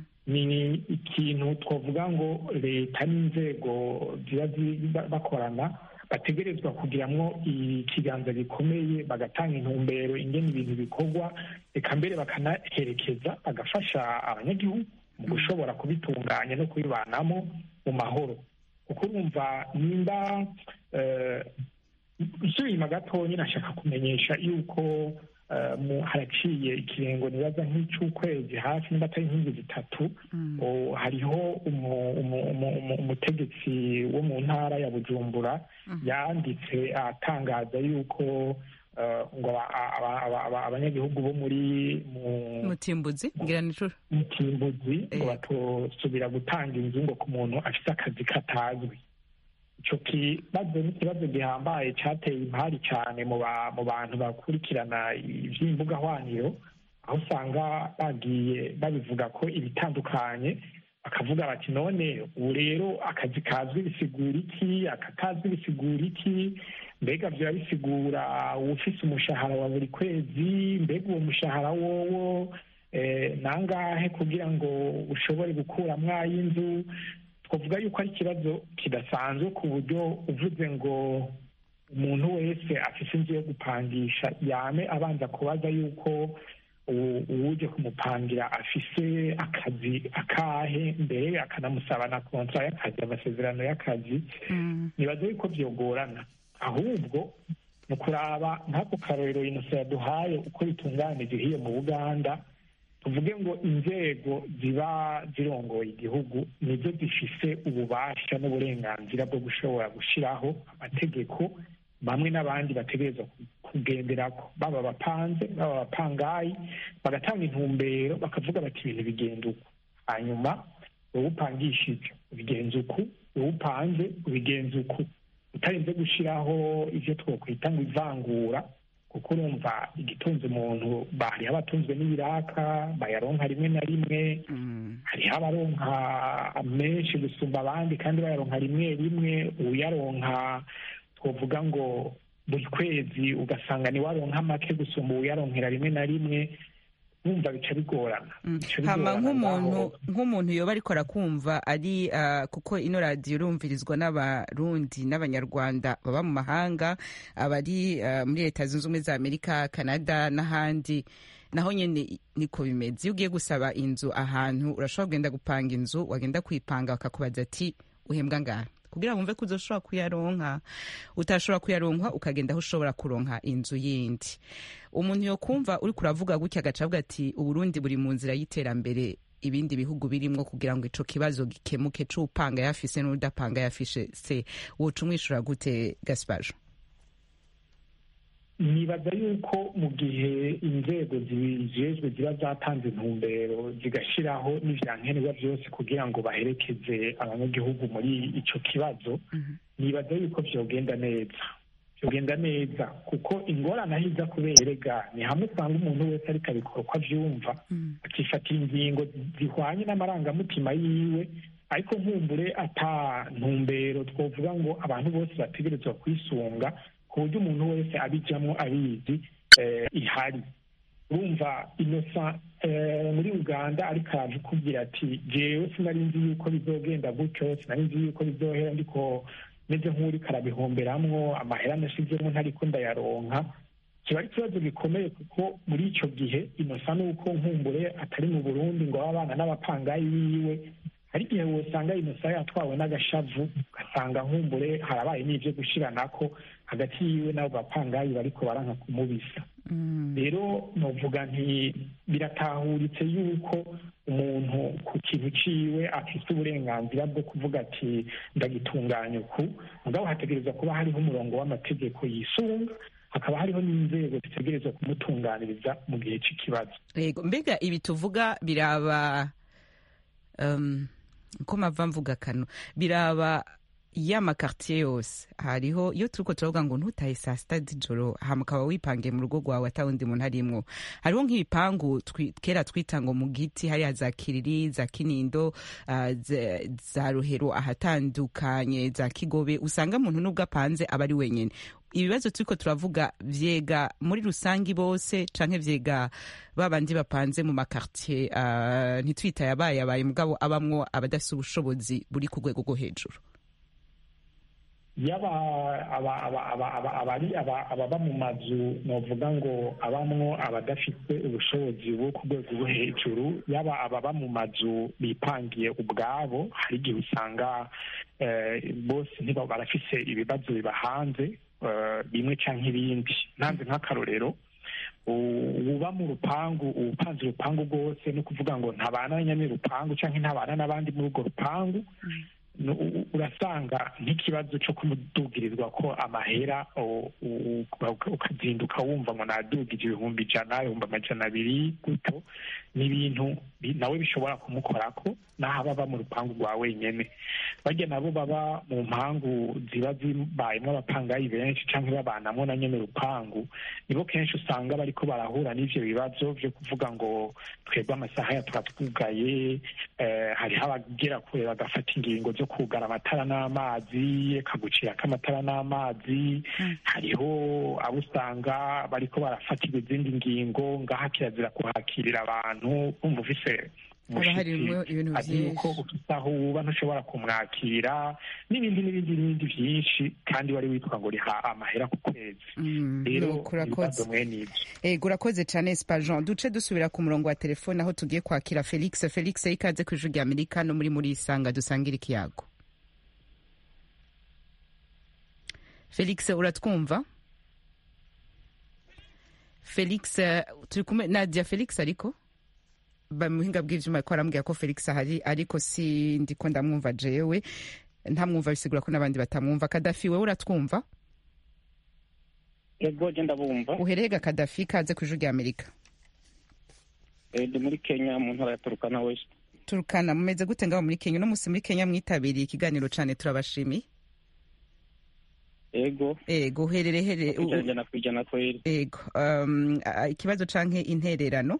ni ikintu twavuga ngo leta n'inzego ziba zi- ba- bakorana bategerezwa kugiramwo ikiganza gikomeye bagatanga intumbero ingene ibintu bikorwa reka mbere bakanaherekeza bagafasha abanyagihugu mu gushobora kubitunganya no kubibanamo mu mahoro kuko urumva nimba eh, nsubira inyuma gatonya nashaka kumenyesha yuko eh, mu- haraciye ikirengo nibaza nk'icy'ukwezi hafi nimba atari nk'inzu zitatu o, hariho umu- umu- umu- umu- umutegetsi wo mu ntara ya bujumbura yanditse atangaza yuko eh, ngo aba- aba- aba- aba- abanyagihugu bo muri mu mutimbuzi ngira nicuro mutimbuzi ngo Eh. batosubira gutanga inzu ngo ku muntu afite akazi katazwi icyo kibazo ni ikibazo gihambaye cyateye impari cyane mu ba- mu bantu bakurikirana iby'imbuga hwaniro aho usanga bagiye babivuga ko ibitandukanye bakavuga bati none ubu rero akazi kazwi bisigura iki akatazwi bisigura iki mbega byaba bisigura ufise umushahara wa buri kwezi mbega uwo mushahara wowo eh, nangahe kugira ngo ushobore gukuramwo ay'inzu twavuga yuko ari ikibazo kidasanzwe ku buryo uvuze ngo umuntu wese afise inzu yo gupangisha yame abanza kubaza yuko uwu- uwuje kumupangira afise akazi akahe mbere akanamusaba na kontra y'akazi amasezerano y'akazi nibaza yuko byogorana ahubwo ni ukuraba nk'ako karorero inosa yaduhaye uko bitunganije hiyo mu buganda tuvuge ngo inzego ziba zirongoye igihugu nizo zifise ububasha n'uburenganzira bwo gushobora gushyiraho amategeko bamwe n'abandi bategerezwa kugenderako baba abapanze baba abapangayi bagatanga intumbero bakavuga bati ibintu bigenda uku hanyuma wowe upangishije ubigenza uku wowe upanze ubigenza uku utarinze gushyiraho ibyo twakwita ngo ivangura kuko urumva igitunze umuntu hariho abatunzwe n'ibiraka bayaronka rimwe na rimwe hariho abaronka menshi gusumba abandi kandi bayaronka rimwe rimwe uyaronka twavuga ngo buri kwezi ugasanga ni waronka make gusumba uyaronkera rimwe na rimwe numva bica bigorana Bica hama bigorana nk'umuntu ngaho. nk'umuntu yoba ariko arakumva ari ah, kuko ino radiyo irumvirizwa n'abarundi n'abanyarwanda baba mu mahanga abari ah, muri leta zunze ubumwe za amerika canada n'ahandi naho nyene niko bimeze iyo ugiye gusaba inzu ahantu urashobora kugenda gupanga inzu wagenda kuyipanga bakakubaza ati uhembwa ngaha kugira wumve ko uzoshobora kuyaronka utashobora kuyaronka ukagenda aho ushobora kuronka inzu yindi umuntu yokumva uri kuravuga gutya agaca avuga ati uburundi buri mu nzira y'iterambere ibindi bihugu birimwo kugira ngo ico kibazo gikemuke c'upanga yafise n'udapanga yafishe se woca umwishura gute gaspajo nibaza yuko mu gihe inzego zibijejwe ziba zatanze intumbero zigashiraho n'ivyankenerwa byose kugira ngo baherekeze abanyagihugu muri ico kibazo nibaza yuko vyogenda neza vyogenda neza kuko ingorane aho iza kubera erega ni hamwe usanga umuntu wese ariko abikora uko avyumva akifatira ingingo zihwanye n'amarangamutima yiwe ariko nkumbure ata ntumbero twovuga ngo abantu bose bategerezwa kwisunga ku buryo umuntu wese abijamwo abizi eh, ihari urumva inosa eh, muri uganda ariko araje ukubwira ati jewe sinari nzi yuko bizogenda gutyo sinari nzi yuko bizohera ndiko meze nk'uriko arabihomberamwo amahera nashizemo ntariko ndayaronka kiba ari ikibazo gikomeye kuko muri ico gihe inosa nuko nkumbure atari mu burundi ngo abana n'abapangayi biwe hari igihe wosanga inosa yatwawe n'agashavu ugasanga nkumbure harabaye n'ivyo gushiranako hagati yiwe n'abo bapangayi bariko baranka kumubisa rero novuga nti biratahuritse yuko umuntu ku kintu ciwe afise uburenganzira bwo kuvuga ati ndagitunganya uku mugabo hategerezwa kuba hariho umurongo w'amategeko yisunga hakaba hariho n'inzego zitegerezwa kumutunganiriza mu gihe c'ikibazo yego mbega ibi tuvuga biraba um, ko mava mvuga kano biraba ya makartier yose hariho iyo turiko turavuga ngo ntutahe saa sita z'ijoro hama ukaba wipangiye mu rugo rwawe ata wundi muntu arimwo hariho nk'ibipangu twi- kera twita ngo mu giti hariya za kiriri za kinindo uh, za- za ruhero ahatandukanye za kigobe usanga muntu n'ubwo apanze aba ari wenyene ibibazo turiko turavuga vyega muri rusangi bose canke vyega babandi bapanze mu makartier uh, ntitwita yabaye abaye mugabo abamwo abadafise ubushobozi buri ku rwego rwo hejuru yaba aba- aba- aba- aba- abari aba- ababa mu mazu novuga ngo abamwo abadafite ubushobozi bwo ku rwego rwo hejuru yaba ababa mu mazu bipangiye ubwabo hari igihe usanga eh, bose ntiba barafise ibibazo bibahanze eh, bimwe canke ibindi ntanze nk'akarorero u- uba mu rupangu upanze urupangu rwose ni ukuvuga ngo ntabana nyene rupangu canke ntabana n'abandi muri urwo rupangu nu- u- urasanga nk'ikibazo cyo kumudugirizwa ko amahera o- u- u- ukazinduka wumva ngo nadugije ibihumbi ijana ibihumbi amajana abiri gutyo ni ibintu bi- nawe bishobora kumukorako n'aho baba mu rupangu rwa wenyene barya nabo baba mu mpangu ziba zibayemwo abapangayi benshi canke babanamwo na nyene urupangu nibo kenshi usanga bariko barahura n'ivyo bibazo vyo kuvuga ngo twebwe amasaha ya turatwugaye eh, hariho abagera kure bagafata ingingo zo kugara amatara n'amazi kagucirako amatara n'amazi hariho abo usanga bariko barafatirwa izindi ngingo ngaha kirazira kuhakirira abantu umva ufise Haba harimwo ibintu azi vyinshi. yuko ufise aho uba ntushobora kumwakira n'ibindi n'ibindi n'ibindi vyinshi kandi wari witwa ngo riha amahera ku kwezi rero nuko urakoze. ibibazo mwene ivyo ego urakoze cane spajon duce dusubira ku murongo wa telefone aho tugiye kwakira felix felix ikaze ku ijwi rya amerika no muri muri isanga dusangira ikiyago felix uratwumva felix eh, turi kumwe nadia felix ariko bamuhinga bw'ivyuma ko arambwira ko felix ahari ariko si ndiko ndamwumva jewe ntamwumva bisigura ko n'abandi batamwumva kadafi wewe uratwumva ego je ndabumva uherega kadafi kaze ku ijwi rya amerika Eh, ndi muri kenya mu ntara ya turukana west turukana mumeze gute ngaho muri kenya uno munsi muri kenya mwitabiriye ikiganiro cane turabashimiye ego ego uherere here u- u- ijana ku ijana kweri ego um, a- ikibazo canke intererano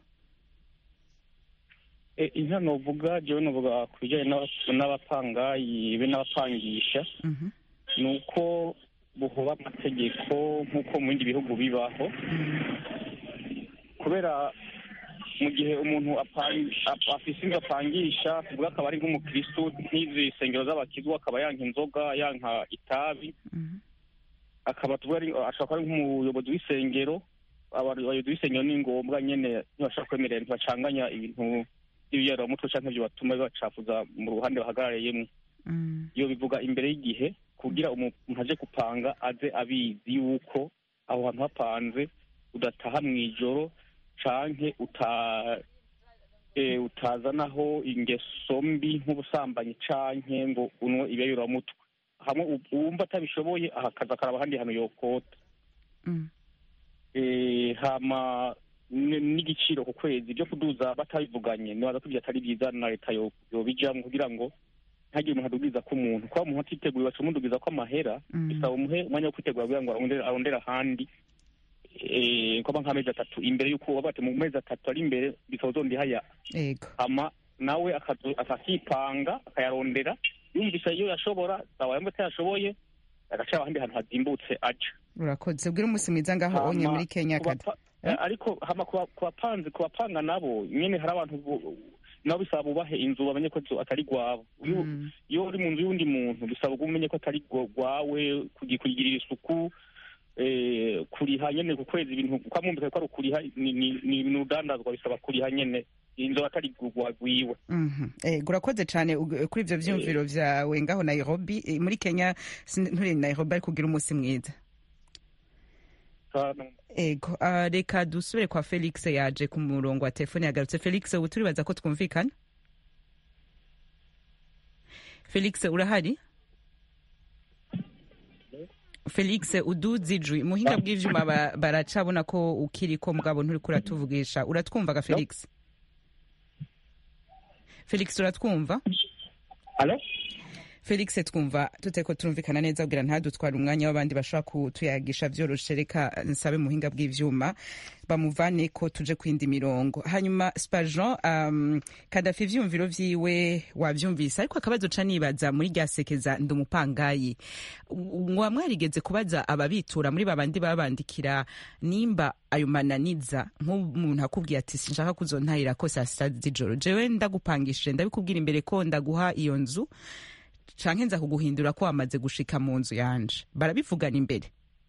Eh, inka novuga jewe novuga ku bijanye n'aba- n'abapangayi be n'abapangisha Mhm. ni uko buhoba amategeko nk'uko mu bindi bihugu bibaho kubera mu gihe umuntu apang- ap- afise inzu apangisha tuvuga akaba ari nk'umukristu nk'izi sengero z'abakizu akaba yanka inzoga yanka itabi akaba tuvuga ari ashobora kuba ari nk'umuyobozi w'isengero abayobozi b'isengero ni ngombwa nyene ntibashobora kwemerera ntibacanganya ibintu by'ibiyaramutwe canke ivyo batuma bibacafuza mu ruhande bahagarariyemwo iyo bivuga imbere y'igihe kugira umuntu aje gupanga aze abizi yuko aho hantu hapanze udataha mw'ijoro canke uta eh, utazanaho ingeso mbi nk'ubusambanyi canke ngo unwe ibiyayuramutwe hamwe u- uwumva atabishoboye ahakaza akaraba ahandi hantu yokota eh, hama n- n'igiciro ku kwezi ibyo kuduza batabivuganye nibaza ko ibyo atari byiza na leta yo- yobijamwo kugira ngo ntagire umuntu adubwiza ko umuntu kuba umuntu atiteguye baca umudugiza ko amahera bisaba umuhe umwanya wo kwitegura kugira ngo arondere arondere ahandi eh, kwaba nk'amezi atatu imbere y'uko waba ati mu mezi atatu ari imbere bisaba uzondihaya yego ama nawe akazo- akakipanga akayarondera yumvise iyo yashobora sawa yumva atayashoboye agaca ahandi hantu hazimbutse aja urakoze ubwire umunsi mwiza ngaho onye muri kenya ku kada bapa- eh, ariko hama ku ba- ku bapanzi ku bapanga nabo nyene hari abantu bu- nabo bisaba bubahe inzu bamenye ko inzu atari gwabo iyo iyo uri mu nzu y'undi muntu bisaba ko umenye ko atari gwa- gwawe kugi- kuyigirira isuku eh, kuriha nyene ku kwezi ibintu kwa mwumvise ko ari ukuriha ni ni- ni ibintu udandazwa bisaba kuriha nyene inzu atari gwiwe Mhm. Eh, urakoze cyane ug- kuri ivyo vyumviro vyawe ngaho nairobi Eh, muri kenya sin- nturi nairobi ariko ugira umunsi mwiza ego ah, reka dusubire kwa felix yaje ku murongo wa telefone yagarutse felix ubu turibaza ko twumvikana felix urahari felix uduze ijwi muhinga bw'ivyuma ba- baracabona ko ukiriko mugabo nturiko uratuvugisha uratwumvaga felix felix uratwumva felix twumva tutariko turumvikana neza kugira ntadutware umwanya w'abandi bashobora kutuyagisha vyoroshe reka nsabe muhinga bw'ivyuma bamuvane ko tuje kwindi mirongo hanyuma spajan um, kadafi ivyumviro vyiwe wavyumvise ariko akabazo ca nibaza muri rya sekeza ndi umupangayi mwa mwarigeze kubaza ababitura muri babandi babandikira nimba ayo mananiza nk'umuntu akubwiye ati sinshaka kuzontahira ko saa sita z'ijoro jewe ndagupangishije ndabikubwira imbere ko ndaguha iyo nzu canke nza kuguhindura ko wamaze gushika mu nzu yanje barabivugana imbere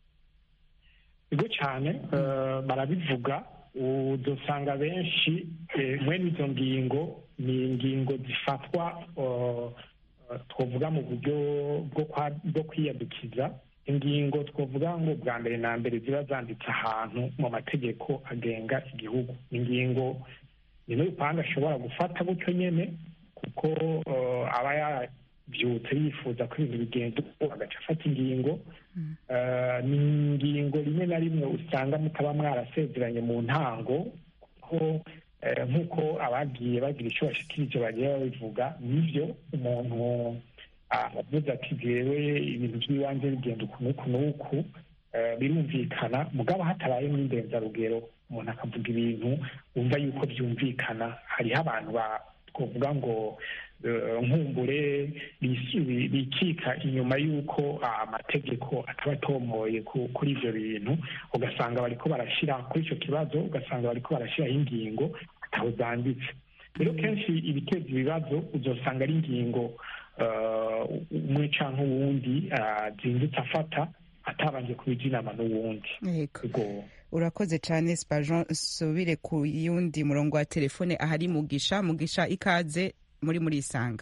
bigo cyane eh, barabivuga udusanga benshi eh, mwene izo ngingo ni ingingo zifatwa eh, eh, twavuga mu buryo bwo kwa- bwo kwiyadukiza ingingo twavuga ngo bwa mbere na mbere ziba zanditse ahantu mu mategeko agenga igihugu ingingo ni n'urupanga ashobora gufata gutyo nyene kuko eh, aba yabyutse yifuza ko ibintu bigenda uko agaca afata ingingo Eh, ni ingingo rimwe na rimwe usanga mutaba mwarasezeranye mu ntango kuko eh, nk'uko abagiye bagira icyo bashikirije bagiye babivuga nibyo umuntu avuze ati jewe ibintu by'ibanze bigenda uku n'uku n'uku eh, birumvikana mugabo hatabayemo indenzarugero umuntu akavuga ibintu wumva yuko byumvikana hariho abantu ba twavuga ngo eh, nkumbure bisi- bikika inyuma y'uko ah, amategeko ataba atomoye ku- kuri ivyo bintu ugasanga bariko barashira kuri ico kibazo ugasanga bariko barashiraho ingingo ataho zanditse rero kenshi ibiteza ibibazo uzosanga ari ingingo eh, umwe canke uwundi ah, zindutse afata atabanje kubija inama n'uwundi Yego. urakoze cyane spajan subire ku yundi murongo wa telefone ahari mugisha mugisha ikaze muri muri isanga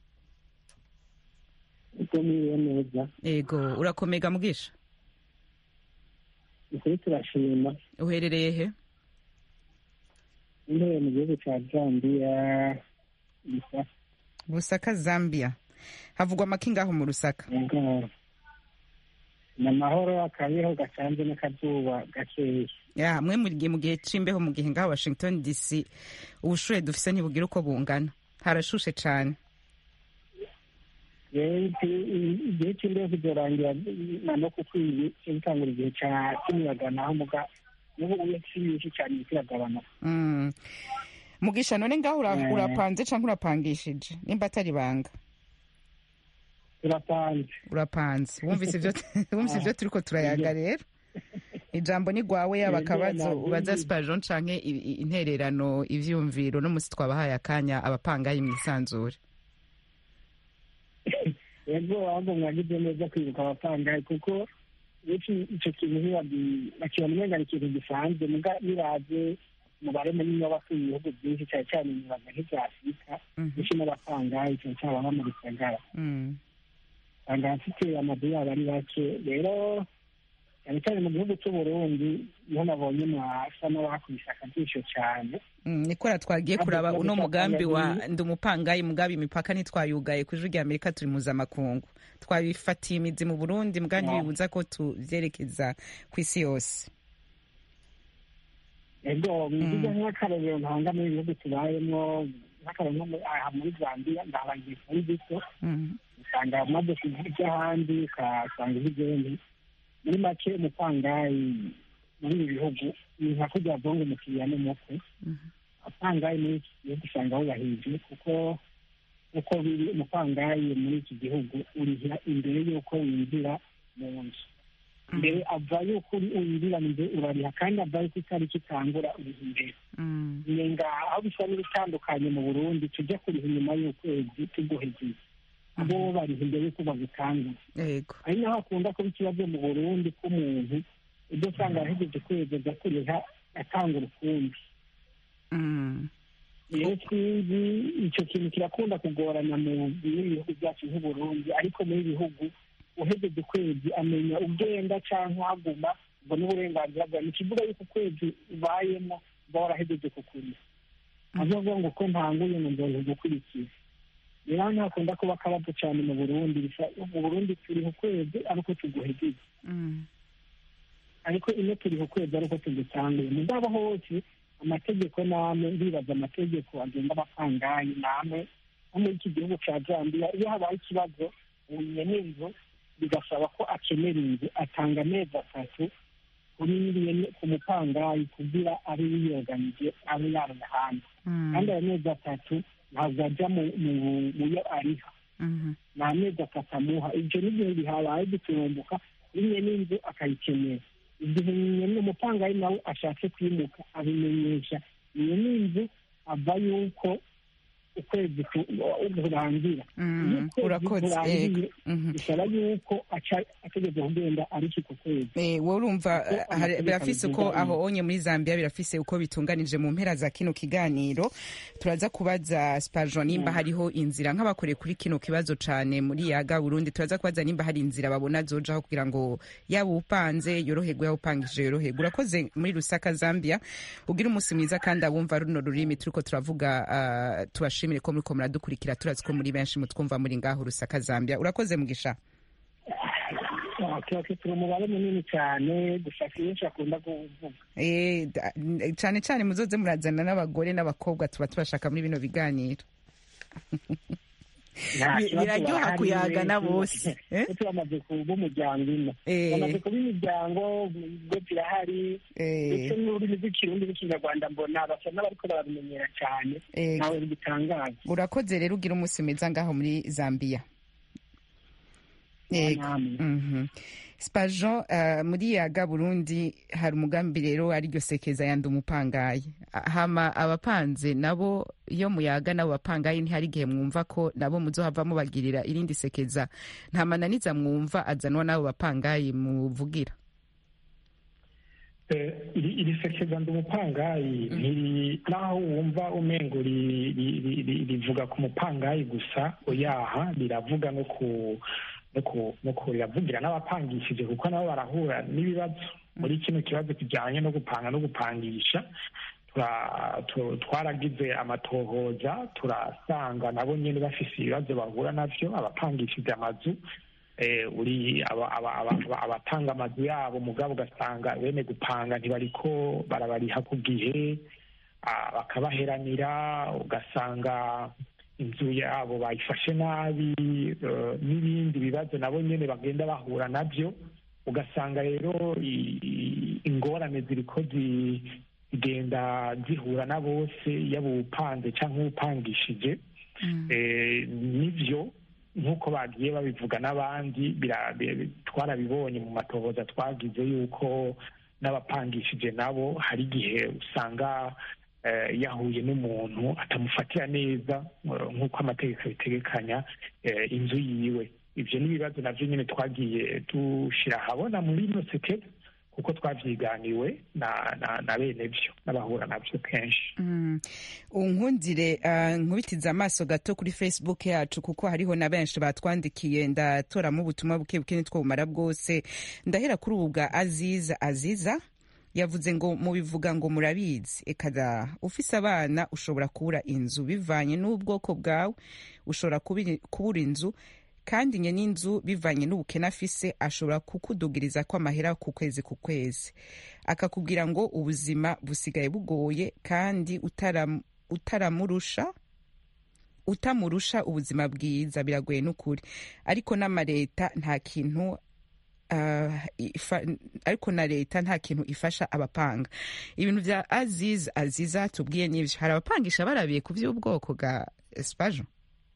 uko niwe neza ego urakomega mugisha ukuri turashima uherereye he intebe mu gihugu cya zambiya gusa busaka zambia havugwa amaki ngaho mu rusaka ni amahoro akabeho gacanze n'akazuba gakeya ya mwe muri gihe mu gihe c'imbeho mu gihe ngaho washington dc ubushuhe dufise ntibugira uko bungana harashushe cane rero igihe cy'imbeho kizorangira na no kukwiye cyo gutangura igihe cya cy'umuyaga naho muga n'ubu uye si nyinshi cyane kiragabanuka Mm. mugisha none ngaho ura- Eh. urapanze canke urapangishije nimba atari banga turapanze urapanze wumvise ivyo wumvise ivyo turiko turayaga rero ijambo ni gwawe yaba Yego, akabazo nabyo ubaza ni- spajon canke i- i- intererano ivyumviro n'umusi twabahaye akanya abapangayi mwisanzure yego ahubwo mwagize neza kwibuka abapangayi kuko benshi icyo kintu ntibabi- bakibona umenga ni ikintu gisanzwe muga nibaze umubare munini w'abatuye ibihugu byinshi cyane cyane imibaga nk'ibya afurika benshi n'abapangayi cyane cyane ababa mu gisagara Mm. usanga abafite amazu yabo ari bake rero cyane cyane mu gihugu cy'uburundi niho nabonye mwasa n'abakubise akajisho cyane Mm, nikora twagiye Ntabwo kuraba tuba uno dushaka mugambi wa ngo- ndi umupangayi mugabe imipaka ntitwayugaye ku ijwi rya amerika turi mpuzamakungu twabifatiye imizi mu burundi mugambi Yeah. bibuza ko tuvyerekeza ku isi yose ego bivuze nk'akarorero ntanga muri ibihugu tubayemo nk'akarorero nko muri- aha muri zambia ndabagiye kuri bito Mm. usanga umaze kujya ahandi ukasanga ibigeni muri make umupangayi muri ibi bihugu ni nka kurya bongo umukiriya n'umukwe apangayi muri iki gihugu usanga wubahirije kuko uko biri umupangayi muri iki gihugu urihira imbere y'uko winjira mu nzu mbere ava yuko uri winjira mu nzu urariha kandi ava yuko itariki itangura uriha imbere Mm. nenga aho bisa n'ibitandukanye mu burundi tujya kuriha inyuma y'ukwezi tuguhegeye abo bo bariha imbere y'uko bagutangura yego ari naho hakunda kuba ikibazo mu burundi k'umuntu ibyo usanga yahejeje kwezi aza kuriha atanga urukumbi Mm. rero sinzi icyo kintu kirakunda kugorana mu bihugu byacu nk'uburundi ariko muri bihugu uhejeje ukwezi amenya ugenda cyangwa uhaguma ngo n'uburenganzira bwawe ni ikivuga yuko ukwezi ubayemo uba warahejeje kukuriha avuga ngo ko ntanguye ngo nzohe gukurikiza rero hano hakunda kuba akabazo cyane mu burundi bisa mu burundi turiha ukwezi ariko tuguhejeje Mm. ariko ino turiha ukwezi ariko tugutanguye mugabo hose amategeko namwe ndibaza amategeko agenga abapangayi namwe nko muri iki gihugu cya zambia iyo habaye ikibazo ubuye n'inzu bigasaba ko akenera inzu atanga amezi atatu kuri nyiri- ku mupangayi kugira abe yiyoganije abe yarana hanze kandi ayo mezi atatu ntabwo ajya mu mu- mu yo ariha Mhm. ni amezi atatu amuha ibyo n'igihe bihabaye giturumbuka rimwe n'inzu akayikenera igihe nyine umupangayi nawe ashatse kwimuka abimenyesha iyo n'inzu ava yuko ukwezi ku- kurangira Mm, iyo ukwezi urakoze, kurangiye yego. Mhm. bisaba yuko aca- ategeza kugenda ariko ku kwezi Eh, wowe urumva Kuko eh, hari- amategeko birafise uko abigenga aho onye muri zambia birafise uko bitunganije mu mpera za kino kiganiro turaza kubaza spajon nimba hariho inzira nk'abakoreye kuri kino kibazo cane muri yaga burundi turaza kubaza nimba hari inzira babona zojaho kugira ngo yaba upanze yoroherwe yaba upangije yoroherwe urakoze muri rusaka zambia ugira umunsi mwiza kandi abumva runo rurimi turiko turavuga ah, tubashimire ko muriko muradukurikira turazi ko muri benshi mutwumva muri ngaho rusaka zambia urakoze mugisha tuba turi umubare munini cyane gusa kenshi akunda kuvuga Eh, da- n- cane cane muzoze murazana n'abagore n'abakobwa tuba tubashaka muri bino biganiro Nta Bi- kibazo biraryoha bahari kuyagana benshi. bose, eh? Kuko turamaze kuba umuryango ine Eh. bamaze kuba imiryango ubwo zirahari Eh. ndetse n'ururimi rw'ikirundi n'ikinyarwanda mbona basa n'abariko barabimenyera cyane Eh. ntawe bigitangaza urakoze rero ugira umunsi mwiza ngaho muri zambia Yego. namwe. Mhm. spajon uh, muri yaga burundi hari umugambi rero ariryo sekeza yandi umupangayi Ah, hama abapanze nabo iyo muyaga nabo bapangayi ntihari igihe mwumva ko nabo muzohava mubagirira irindi sekeza nta mananiza mwumva azanwa n'abo bapangayi muvugira Eh, iri iri sekeza ndi umupangayi ntiri naho wumva umengo ri- ri- ri- ri- rivuga ku mupangayi gusa oyaha riravuga no ku no ku no ku riravugira n'abapangishije kuko nabo barahura n'ibibazo muri kino kibazo kijyanye no gupanga no gupangisha tura- tu- twaragize amatohoza turasanga nabo nyine bafise ibibazo bahura navyo abapangishije amazu eh, uri aba- aba- aba- aba- abatanga amazu yabo mugabo ugasanga bene gupanga ntibariko barabariha ku gihe ah, bakabaheranira ugasanga inzu yabo bayifashe nabi eh, n'ibindi bibazo nabo nyene bagenda bahura navyo ugasanga rero i- i- ingorane ziriko zi- zigenda zihura na bose yaba uwupanze canke uwupangishije Eh, nivyo nk'uko bagiye babivuga n'abandi bira- bi- twarabibonye mu matohoza twagize yuko n'abapangishije nabo hari igihe usanga eh, yahuye n'umuntu atamufatira neza eh, nk'uko amategeko abitegekanya eh, inzu yiwe ibyo ni ibibazo navyo nyine twagiye dushira ahabona muri ino sekeza kuko twavyiganiwe na, na, na bene vyo n'abahura navyo kenshi Mm. unkundire uh, nkubitiza amaso gato kuri facebook yacu kuko hariho na benshi batwandikiye ndatoramo ubutumwa buke buke nitwo bumara bwose ndahera kuri ubu bwa aziza aziza yavuze ngo mubivuga ngo murabizi ekada ufise abana ushobora kubura inzu bivanye n'ubwoko bwawe ushobora kubiri- kubura inzu kandi nye n'inzu bivanye n'ubukene afise ashobora kukudugiriza ko amahera ku kwezi ku kwezi akakubwira ngo ubuzima busigaye bugoye kandi utaram- utaramurusha utamurusha ubuzima bwiza biragoye n'ukuri ariko n'amareta nta kintu ah, ifa- ariko na leta nta kintu ifasha abapanga ibintu vya aziz aziza tubwiye n'ivyo hari abapangisha barabiye ku vy'ubwoko bwa espajo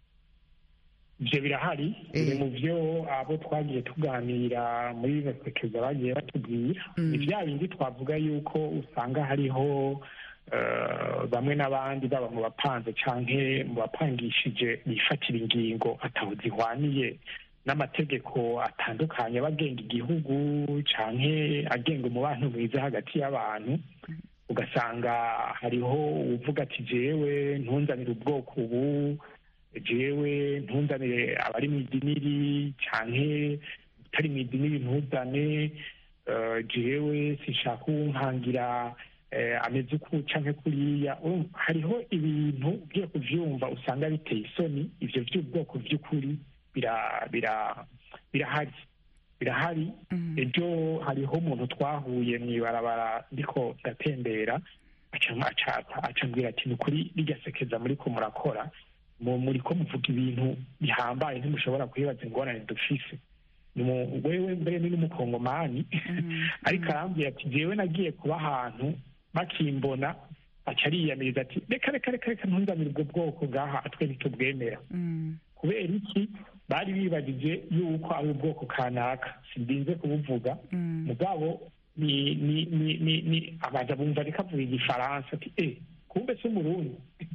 ivyo birahari biri mu vyo abo twagiye tuganira muri bino sekeza bagiye batubwira ni vya bindi twavuga yuko usanga hariho eh, bamwe n'abandi baba mu bapanze canke mu bapangishije bifatira ingingo ataho zihwaniye n'amategeko atandukanye aba agenga igihugu canke agenga umubano mwiza hagati y'abantu ugasanga hariho uvuga ati jewe ntunzanire ubwoko ubu jewe ntunzanire abari mu idiniri canke utari mu idiniri ntuzane eh, jewe sinshaka uwunkangira eh, ameze uku canke kuriya Urumva, hariho ibintu ugiye kuvyumva usanga biteye isoni ivyo vy'ubwoko vy'ukuri bira- bira- birahari birahari ejo hariho umuntu twahuye mw'ibarabara ndiko ndatembera aca aca- aca ambwira ati ni ukuri rirya sekeza muriko murakora mu- muriko muvuga ibintu bihambaye ntimushobora kwibaza ingorane dufise Ni mu- wewe mbere ni n'umukongomani ariko arambwira ati jewe nagiye kuba ahantu bakimbona aca ariyamiriza ati reka reka reka reka ntunzanire ubwo bwoko bwaha atwe ntitubwemera kubera iki bari bibagije yuko ari ubwoko kanaka sindinze kubuvuga mugabo ni ni ni ni ni abaza bumva reka avuga igifaransa ati eh kumbe si umurundi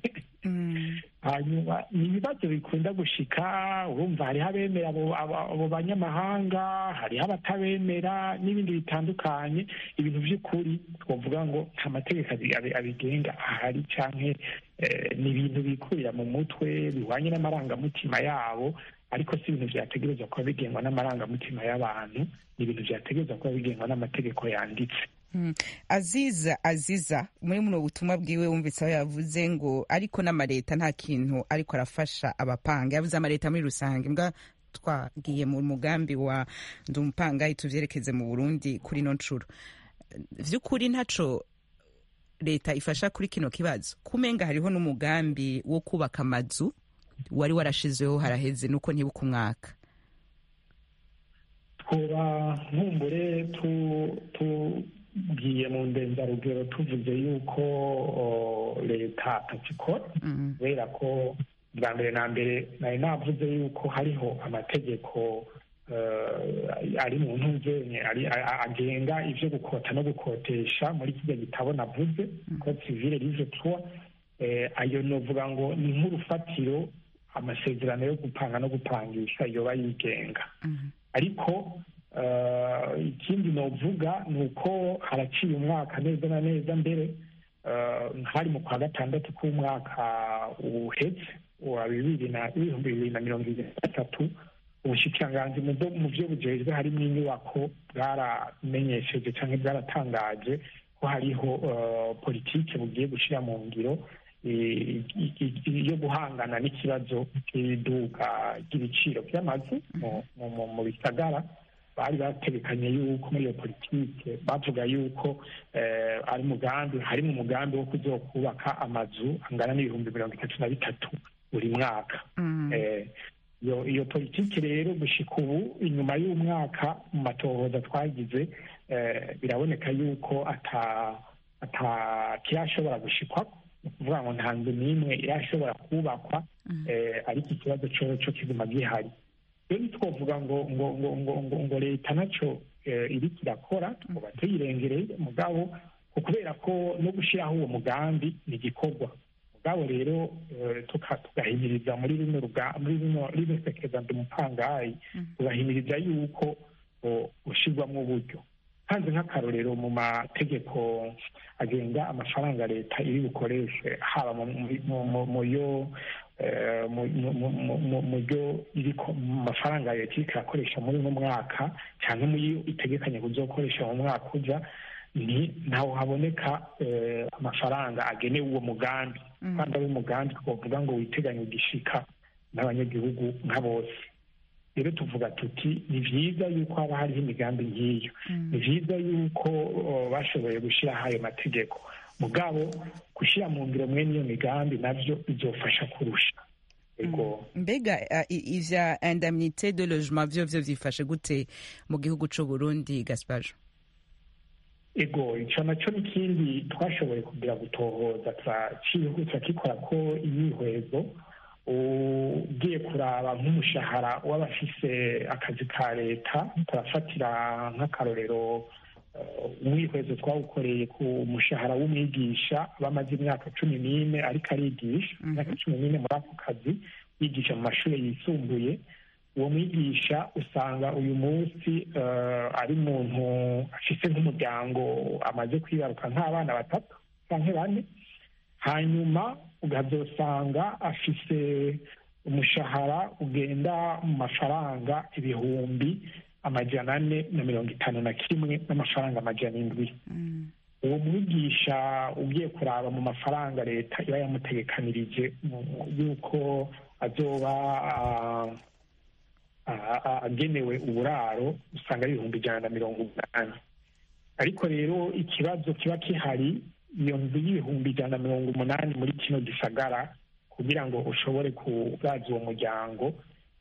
hanyuma ni ibibazo bikunda gushika urumva hariho abemera abo abo- abo banyamahanga hariho abatabemera n'ibindi bitandukanye ibintu by'ukuri twavuga ngo nta mategeko abi- abi- abigenga ahari canke eh, ni ibintu bikurira mu mutwe bihwanye n'amarangamutima yabo ariko si ibintu vyategerezwa kuba bigengwa n'amarangamutima y'abantu ni ibintu vyategerezwa kuba bigengwa n'amategeko yanditse Mm. aziza aziza muri muno butumwa bwiwe wumvise aho yavuze ngo ariko n'amareta nta kintu ariko arafasha abapanga yavuze amareta muri rusange mbwa twagiye mu mugambi wa ndi umupangayi tuvyerekeze mu burundi kuri no ncuro vy'ukuri ntaco leta ifasha kuri kino kibazo kumenga hariho n'umugambi wo kubaka amazu wari warashizeho haraheze nuko ntibuka umwaka twoba nkumbure tu- tugiye mu ndenzarugero tuvuze yuko o, leta atakikora kubera ko bwa mbere na mbere nari navuze yuko hariho amategeko eh, ari mu ntuzenye ari- a- a- agenga ivyo gukota no gukotesha muri kirya gitabo navuze code civile livre trois eh, ayo novuga ngo ni nk'urufatiro amasezerano yo gupanga no gupangisha yoba yigenga ariko eh, ikindi novuga ni uko haraciye umwaka neza na neza mbere eh, hari mu kwa gatandatu k'umwaka uhetse wa bibiri na ibihumbi bibiri na mirongo ibiri na gatatu ubushikiranganji mu byo- mu byo bujejwe harimo inyubako bwaramenyesheje cyangwa bwaratangaje ko hariho eh, politike bugiye gushyira mu ngiro eh, i- i- i- yo guhangana n'ikibazo cy'iduka ry'ibiciro by'amazu mu- mu- mu- mu bisagara bari bategekanye yuko muri iyo politike bavuga yuko eh, ari umugambi harimo umugambi wo kuzokubaka amazu angana n'ibihumbi mirongo itatu na bitatu buri mwaka Eh, iyo iyo politiki rero gushika ubu inyuma y'umwaka mu matohoza twagize eh, biraboneka yuko ata ata kirashobora gushikwa ni ukuvuga ngo nta nzu n'imwe irashobora kubakwa eh, ariko ikibazo co co kiguma gihari rero ntitwovuga ngo ngo ngo ngo ngo ngo leta nacyo iriko irakora tuba tuyirengereye mugabo kubera ko no gushyiraho uwo mugambi ni igikorwa mugabo rero tugahimiriza muri rino muri rino rino sekeza umupangayi tugahimiriza yuko ushyirwamo uburyo hanze nk'akarorero mu mategeko agenga amafaranga leta iri bukoreshe haba mu yo mu byo mu mafaranga leta iriko irakoresha muri uno mwaka cyangwa mu yo itegekanye kuzokoresha mu mwaka uja ni ntaho haboneka amafaranga agenewe uwo mugambi kandi ari umugambi twavuga ngo witeganye ugishika n'abanyagihugu nka bose rero tuvuga tuti ni byiza yuko haba hariho imigambi nk'iyo ni byiza yuko bashoboye gushyiraho ayo mategeko mugabo gushyira mu ngiro mwene iyo migambi nabyo bizofasha kurusha mbega ivya indemnité de logement vyo vyo vyifashe gute mu gihugu c'u Burundi Gaspajo ego ico naco n'ikindi twashoboye kugira gutohoza turakikora ko imyihwezo ugiye kuraba nk'umushahara w'abafise akazi ka leta turafatira nk'akarorero umwihwezo twawukoreye ku mushahara w'umwigisha bamaze imyaka cumi n'ine ariko arigisha imyaka cumi n'ine muri ako kazi yigisha mu mashuri yisumbuye uwo mwigisha usanga uyu munsi ari umuntu afise nk'umuryango amaze kwibaruka nk'abana batatu canke bane hanyuma ukazosanga afise umushahara ugenda mu mafaranga ibihumbi amajana ane na mirongo itanu na kimwe n'amafaranga amajana indwi uwo mwigisha ugiye kuraba mu mafaranga leta iba yamutegekanirije yuko azoba agenewe uburaro usanga ari ibihumbi ijana na mirongo umunani ariko rero ikibazo kiba kihari iyo nzu y'ibihumbi ijana na mirongo umunani muri kino gisagara kugira ngo ushobore kubaza uwo muryango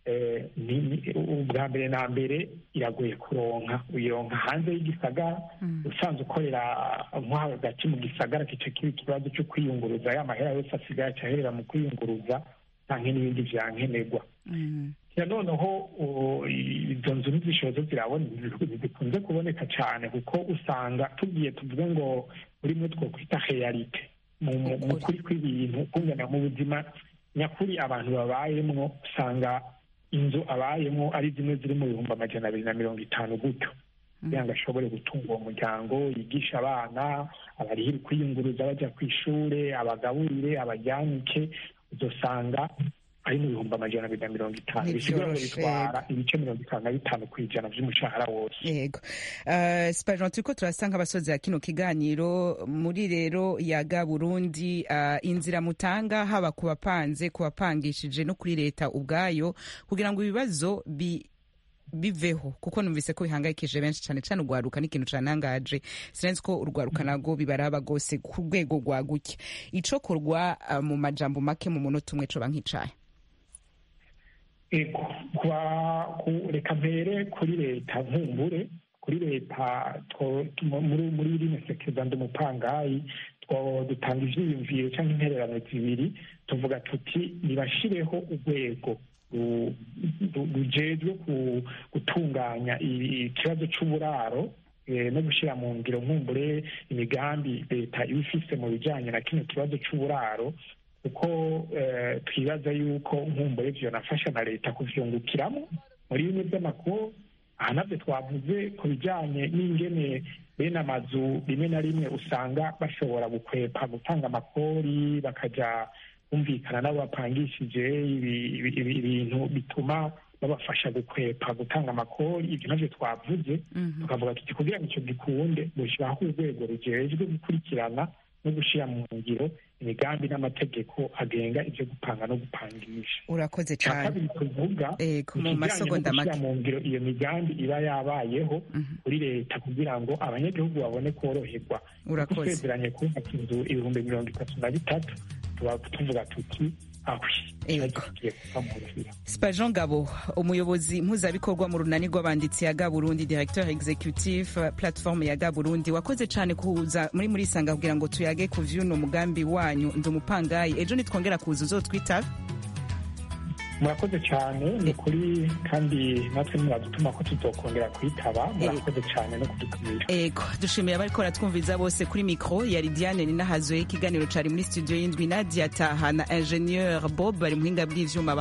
ubwa mbere na mbere iragoye kuronka uyironka hanze y'igisagara usanzwe ukorera nko hagati mu gisagara kica kiba ikibazo cyo kwiyunguruza ya mahera yose asigaye acaherera mu kwiyunguruza canke n'ibindi vyankenerwa noneho izo nzu n'izishozo zirabona zikunze kuboneka cyane kuko usanga tugiye tuvuge ngo urimo twokwita realite mu kuri kw'ibintu kungana mu buzima nyakuri abantu babayemwo usanga inzu abayemo ari zimwe ziri mu bihumbi amajana abiri na mirongo itanu gutyo kugira ngo ashobore gutunga uwo muryango yigisha abana abarihire kwiyunguruza bajya ku ishure abagaburire abajyanike uzosanga ari mu bihumbi amajana abiri na mirongo itanu bisigura ngo bitwara ibice mirongo itanu na bitanu ku ijana vy'umushahara wose yego uh, spajon turiko turasa nk'abasozi kino kiganiro muri rero yaga burundi uh, inzira mutanga haba ku bapanze ku bapangishije no kuri leta ubwayo kugira ngo ibibazo bi biveho kuko numvise ko bihangayikije benshi cyane cyane urwaruka n'ikintu canangaje sinzi ko urwaruka nago bibaraba gose ku rwego rwaguke icokorwa uh, mu majambo make mu munota umwe coba nk'icaye ego reka mpere kuri leta nkumbure kuri leta muri rino sekeza ndi umupangayi dutanga ivyiyumviro cyangwa intererano zibiri tuvuga tuti nibashireho urwego rujejwe gutunganya ikibazo c'uburaro no gushyira mu ngiro nkumbure imigambi leta iba ifise mu bijanye na kino kibazo c'uburaro kuko twibaza yuko nkumbure vyonafasha na leta kuvyungukiramo muri bimwe vy'amakuru aha navyo twavuze ku bijanye n'ingene bene amazu rimwe na rimwe usanga bashobora gukwepa gutanga amakori bakaja bumvikana n'abo bapangishije ibintu bituma babafasha gukwepa gutanga amakori ibyo navyo twavuze tukavuga tuti kugira ngo ico gikunde gushyiraho urwego rujejwe gukurikirana no gushyira mu ngiro imigambi n'amategeko agenga ibyo gupanga no gupangisha urakoze cyane kabiri tuvuga mu masegonda make mu ngiro iyo migambi iba yabayeho kuri leta kugira ngo abanyagihugu babone koroherwa urakoze twezeranye kubaka inzu ibihumbi mirongo itatu na bitatu tuba tuvuga tuti spajon ngabo umuyobozi mpuzabikorwa mu runani rw'abanditsi ya gaburundi directeur executive platform ya gaburundi wakoze cyane kuza muri muri sanga kugira ngo tuyage ku vyuno mugambi wanyu ndi umupangayi ejo nitwongera kuza uzotwitaba murakoze cyane ni ukuri kandi natwe ntiwadutuma ko tutokongera kuyitaba murakoze cyane no kudutumira ego dushimiye abariko baratwumviriza bose kuri mikro yari diane ninahazoye ikiganiro cari muri studio y'indwi nadia taha na ingenieur bob bari muhinga bw'ivyuma